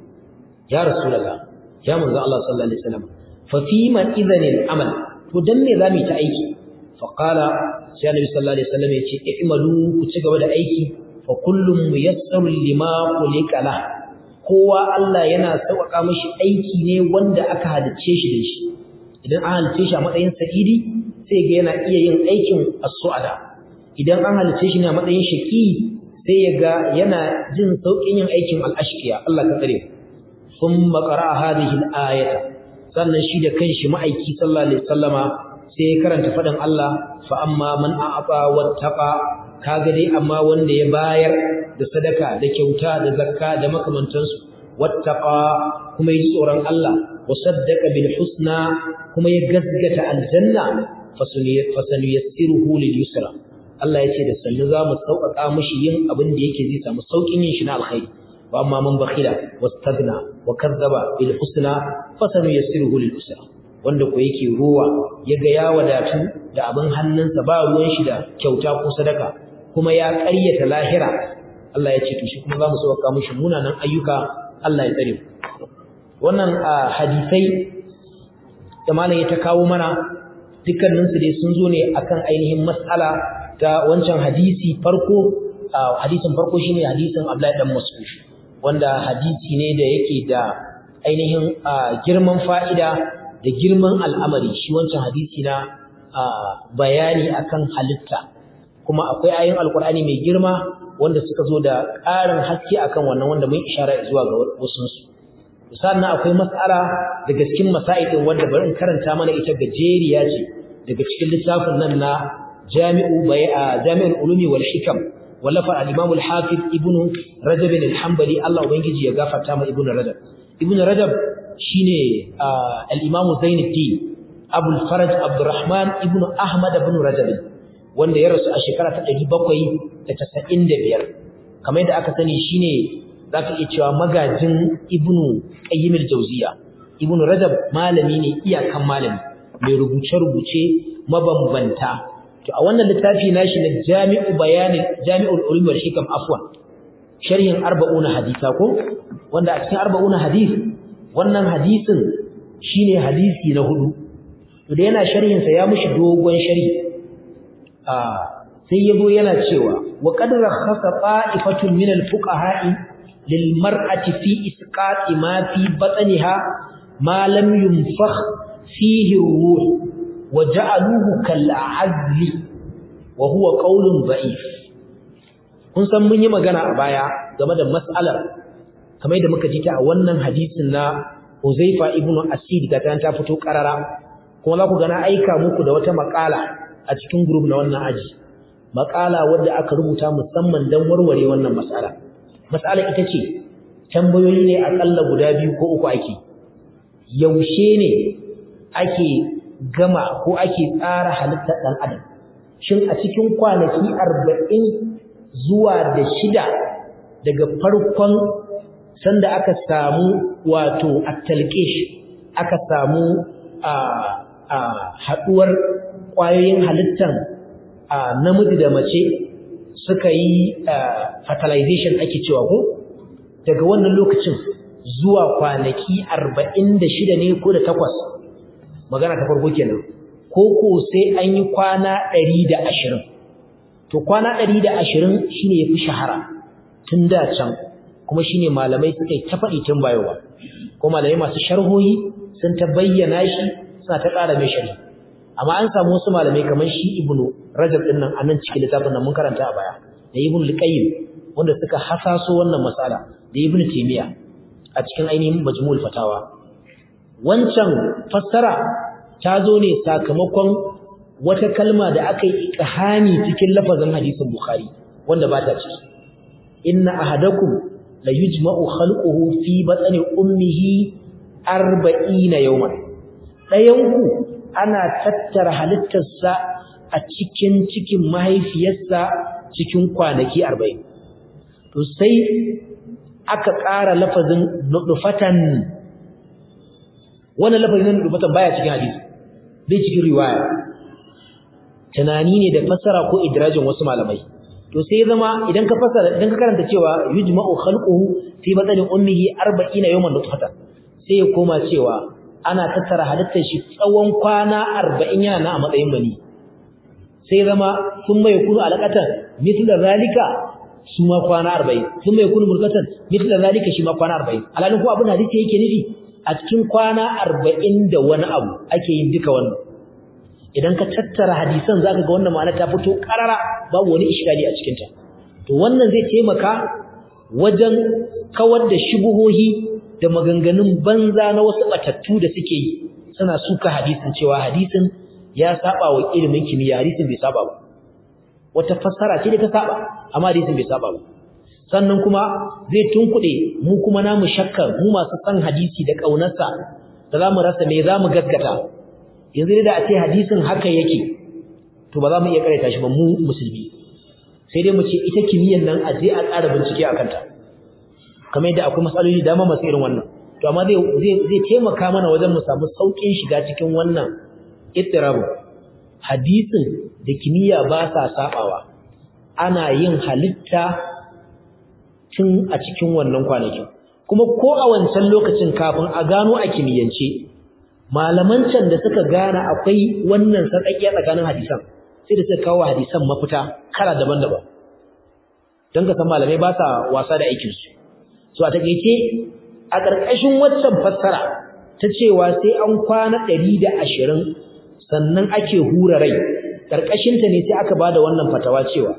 ya rasulullah ya manzo Allah sallallahu alaihi wasallam fa fi man idhan al-amal to dan me zamu ta aiki faqala sai annabi sallallahu alaihi wasallam ya ce i'malu ku ci gaba da aiki fa kullum muyassar lima khuliqa la kowa Allah yana sauƙaƙa mishi aiki ne wanda aka halice shi da shi idan an halice shi a matsayin sa'idi sai ga yana iya yin aikin as-su'ada idan an halice shi ne a matsayin shaqi sai ya ga yana jin sauƙin yin aikin al-ashqiya Allah ka tsare thumma qara'a hadhihi al-ayata sannan shi da kanshi ma'aiki sallallahu alaihi wasallama sai ya karanta faɗin Allah fa amma man a'ata wattaqa kaga dai amma wanda ya bayar da sadaka da kyauta da zakka da makamantansu wattaqa kuma yi tsoron Allah wa saddaqa bil husna kuma ya gaskata aljanna fasanu yassiruhu lil yusra Allah ya ce da sannu za mu sauƙaƙa mishi yin abin da yake zai samu sauƙin yin shi na alkhairi wa amma man bakhila wastagna wa kazzaba bil husna fasanu yassiruhu lil yusra wanda ko yake ruwa yaga ya wadatu da abin hannunsa ba ruwan shi da kyauta ko sadaka kuma ya ƙaryata lahira Allah ya ce to shi kuma zamu sauka mishi munanan ayyuka Allah ya tsare wannan hadisai da malam ya ta kawo mana dukkanin su dai sun zo ne akan ainihin mas'ala ta wancan hadisi farko hadisin farko shine hadisin Abdullahi dan Mas'ud wanda hadisi ne da yake da ainihin girman fa'ida da girman al'amari shi wancan hadisi na bayani akan halitta kuma akwai ayoyin alkur'ani mai girma wanda suka zo da ƙarin haske akan wannan wanda mun ishara zuwa ga wasu su sannan akwai mas'ala daga cikin masailin wanda bari in karanta mana ita gajeriya ce daga cikin littafin nan na Jami'u Bai'a Jami'ul Ulumi wal Hikam wallafa al-Imam al-Hafiz Ibn Rajab al-Hanbali Allah ubangiji ya gafarta ma Ibn Rajab Ibn Rajab shine al-Imam Zainuddin Abu al-Faraj Abdurrahman Ibn Ahmad Ibn Rajab wanda ya rasu a shekara ta 795 kamar yadda aka sani shine zaka iya cewa magajin Ibn Qayyim al-Jawziyya Ibn Rajab malami ne iyakan malami mai rubuce-rubuce mabambanta to a wannan littafi nashi na Jami'u Bayan Jami'ul Ulum wal Hikam afwan sharhin 40 hadisa ko wanda a cikin 40 hadis wannan hadisin shine hadisi na hudu to da yana sharhin sa ya mushi dogon sharhi a sai yabo yana cewa wa qad rakhasa ta'ifatun min al-fuqaha'i lil mar'ati fi isqati ma fi batniha ma lam yunfakh fihi ruh wa ja'aluhu kal azli wa huwa qawlun da'if kun san mun yi magana a baya game da mas'alar kamar da muka ji ta a wannan hadisin na Uzaifa ibn Asid ga ta fito karara kuma za ku gana aika muku da wata makala a cikin group na wannan aji makala wadda aka rubuta musamman don warware wannan mas'ala mas'ala ita ce tambayoyi ne akalla guda biyu ko uku ake yaushe ne ake gama ko ake tsara halittar ɗan adam shin a cikin kwanaki arba'in zuwa da shida daga farkon sanda aka samu wato at-talqish aka samu a a haduwar kwayoyin halittar namiji da mace suka yi fertilization ake cewa ko daga wannan lokacin zuwa kwanaki 46 ne ko da takwas magana ta farko kenan ko ko sai an yi kwana 120 to kwana 120 shine yafi shahara tun da can kuma shine malamai suka yi ta faɗi tun bayowa ko malamai masu sharhohi sun ta bayyana shi suna ta ƙara mai sharhi amma an samu wasu malamai kamar shi ibnu rajab din nan anan cikin littafin nan mun karanta a baya da ibnu liqayyim wanda suka hasaso wannan masala da ibnu taymiya a cikin ainihin majmu'ul fatawa wancan fassara ta zo ne sakamakon wata kalma da aka yi iqhani cikin lafazin hadisin bukhari wanda ba ta ciki inna ahadakum la yujma'u khalquhu fi batni ummihi 40 yawman dayanku ana tattara halittarsa a cikin cikin mahaifiyarsa cikin kwanaki 40 to sai aka ƙara lafazin nudufatan wannan lafazin nudufatan baya cikin hadisi bai cikin riwaya tunani ne da fassara ko idrajin wasu malamai to sai zama idan ka fassara idan ka karanta cewa yujma'u khalquhu fi batni ummihi 40 yawman nutfatan sai ya koma cewa ana tattara halittar shi tsawon kwana 40 yana a matsayin mani sai zama sun mai kunu alaqatan mithla zalika su ma kwana 40 sun mai kunu murkatan mithla zalika shi ma kwana 40 alalin ko abin hadisi yake nufi a cikin kwana 40 da wani abu ake yin duka wannan idan ka tattara hadisan zaka ga wannan ma'ana ta fito karara babu wani iskali a cikin ta to wannan zai taimaka wajen kawar da shubuhohi da maganganun banza na wasu batattu da suke yi suna suka hadisin cewa hadisin ya saba wa ilimin kimiyya hadisin bai saba ba wata fassara ce da ta saba amma hadisin bai saba ba sannan kuma zai tunkuɗe mu kuma namu shakkar mu masu san hadisi da ƙaunarsa da za mu rasa me za mu gaskata yanzu da a ce hadisin haka yake to ba za mu iya karanta shi ba mu musulmi sai dai mu ce ita kimiyyar nan a je a ƙara bincike a kanta kamar yadda akwai matsaloli dama masu irin wannan to amma zai zai taimaka mana wajen mu samu saukin shiga cikin wannan ittirabu hadisin da kimiyya ba sa sabawa ana yin halitta tun a cikin wannan kwanakin kuma ko a wancan lokacin kafin a gano a kimiyyance malaman can da suka gane akwai wannan sarƙaƙiya tsakanin hadisan sai da suka kawo hadisan mafita kala daban-daban don ka san malamai ba sa wasa da aikinsu so a takeice a ƙarƙashin waccan fassara ta cewa sai an kwana ɗari da ashirin sannan ake hura rai ƙarƙashinta ne sai aka ba da wannan fatawa cewa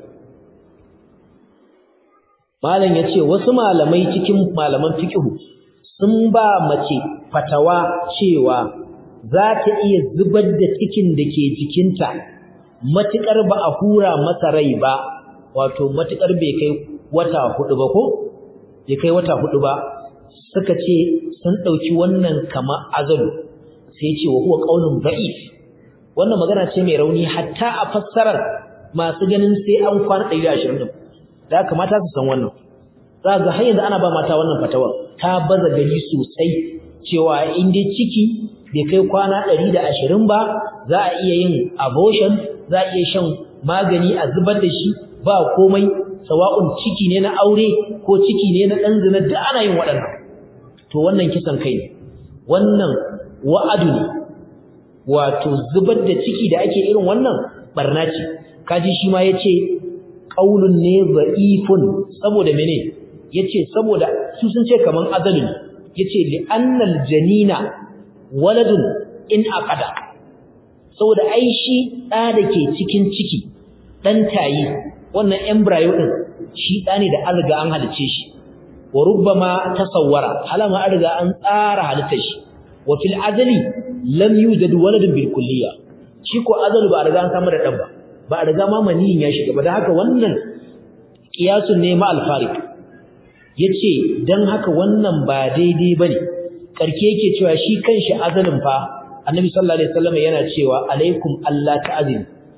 malam ya ce wasu malamai cikin malaman fikihu sun ba mace fatawa cewa za ta iya zubar da cikin da ke jikinta matuƙar ba a hura masa rai ba wato matukar bai kai wata hudu ba ko bai kai wata hudu ba suka ce sun dauki wannan kama azalu sai ce wa huwa qaulun da'if wannan magana ce mai rauni hatta a fassarar masu ganin sai an kwana 120 din da kamata su san wannan za ga har yanzu ana ba mata wannan fatawar ta baza gari sosai cewa in dai ciki bai kai kwana 120 ba za a iya yin abortion za a iya shan magani a zubar da shi ba komai sawa'un ciki ne na aure ko ciki ne na dan zina duk ana yin waɗannan to wannan kisan kai ne wannan wa'adu ne wato zubar da ciki da ake irin wannan barna ce kaji shi ma yace qaulun ne dha'ifun saboda mene yace saboda su sun ce kaman azalu ne yace li annal janina waladun in aqada saboda ai shi da dake cikin ciki dan tayi wannan embryo din shi da ne da alga an halice shi wa rubbama tasawwara halama an riga an tsara halittar shi wa fil azali lam yujad waladun bil kulliya shi ko azalu ba a riga an samu da dan ba ba a riga ma maniyin ya shiga ba da haka wannan kiyasun ne ma al-farid yace dan haka wannan ba daidai bane karke yake cewa shi kanshi azalin fa annabi sallallahu alaihi wasallam yana cewa alaikum alla ta'zin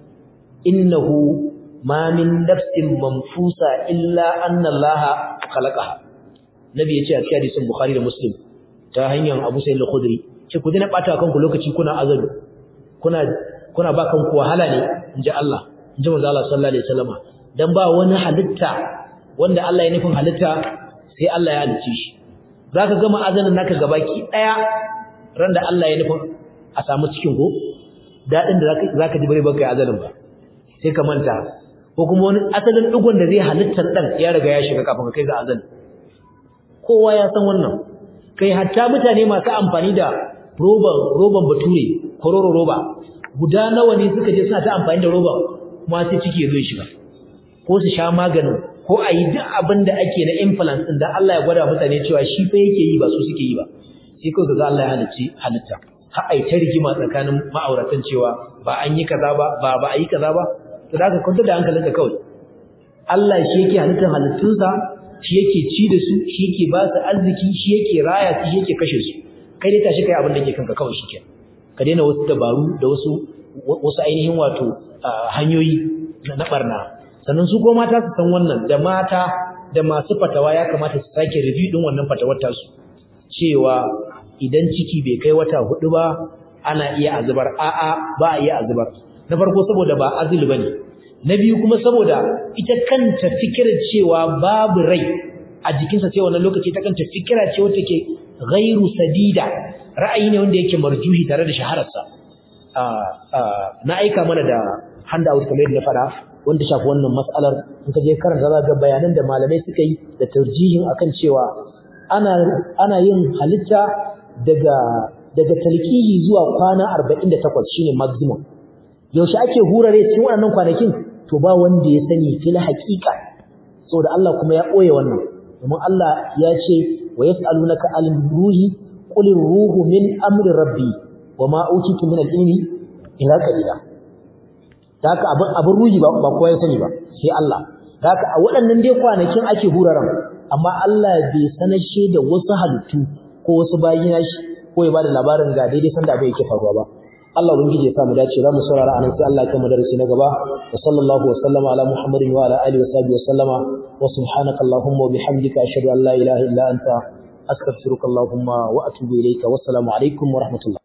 innahu ma min nafsin manfusa illa anna allaha khalaqaha nabi yace a cikin hadisin bukhari da muslim ta hanyar abu sa'id al-khudri ce ku dina bata kanku lokaci kuna azalu kuna kuna ba kanku wahala ne inji Allah inji manzo Allah sallallahu alaihi wasallam dan ba wani halitta wanda Allah ya nufin halitta sai Allah ya halice shi zaka gama azanin naka gabaki daya ran da Allah ya nufin a samu cikin go dadin da zaka ji bare baka azanin ba sai ka manta ko kuma wani asalin digon da zai halittar dan ya riga ya shiga kafin kai ga azan kowa ya san wannan kai hatta mutane masu amfani da roban roban bature kororo roba guda nawa ne suka je suna ta amfani da roba kuma sai ciki ya zo shiga ko su sha maganin ko a yi duk abin da ake na implant ɗin da Allah ya gwada mutane cewa shi fa yake yi ba su suke yi ba sai kawai ga Allah ya halicci halitta har ai ta rigima tsakanin ma'auratan cewa ba an yi kaza ba ba ba a yi kaza ba to da ka kwanta da hankalinka kawai Allah shi yake halittar halittunsa shi yake ci da su shi yake ba su arziki shi yake raya su shi yake kashe su kai dai tashi kai abin da yake kanka kawai shike ka daina wasu dabaru da wasu wasu ainihin wato hanyoyi na barna sannan su ko mata su san wannan da mata da masu fatawa ya kamata su sake review din wannan fatawar tasu cewa idan ciki bai kai wata hudu ba ana iya azubar a'a ba a iya azubar na farko saboda ba azul bane na biyu kuma saboda ita kanta fikirar cewa babu rai a jikinsa sai wannan lokaci ta kanta fikira ce wacce ke ghairu sadida ra'ayi ne wanda yake marjuhi tare da shahararsa na aika mana da handout kamar yadda na fara wanda shafi wannan mas'alar in ka je karanta za ga bayanan da malamai suka yi da tarjihin akan cewa ana ana yin halitta daga daga talqihi zuwa kwana 48 shine maximum yaushe ake hurare cikin waɗannan kwanakin to ba wanda ya sani fil haqiqa saboda Allah kuma ya boye wannan domin Allah ya ce wa yas'alunaka al ruhi qul ruhu min amri rabbi wama utitu min al-ilmi ila qalila haka abin abin ruhi ba ba kowa ya sani ba sai Allah haka a waɗannan dai kwanakin ake huraran amma Allah bai sanashe da wasu halittu ko wasu bayi shi ko ya bada labarin ga daidai sanda abin yake faruwa ba Allah ubangiji ya sa mu dace za mu saurara anan sai Allah ya kai mu darasi na gaba wa sallallahu wa sallama ala muhammadin wa ala alihi wa sahbihi wa sallama wa subhanaka allahumma wa bihamdika ashhadu an la ilaha illa anta astaghfiruka allahumma wa atubu ilayka wa assalamu alaikum wa rahmatullah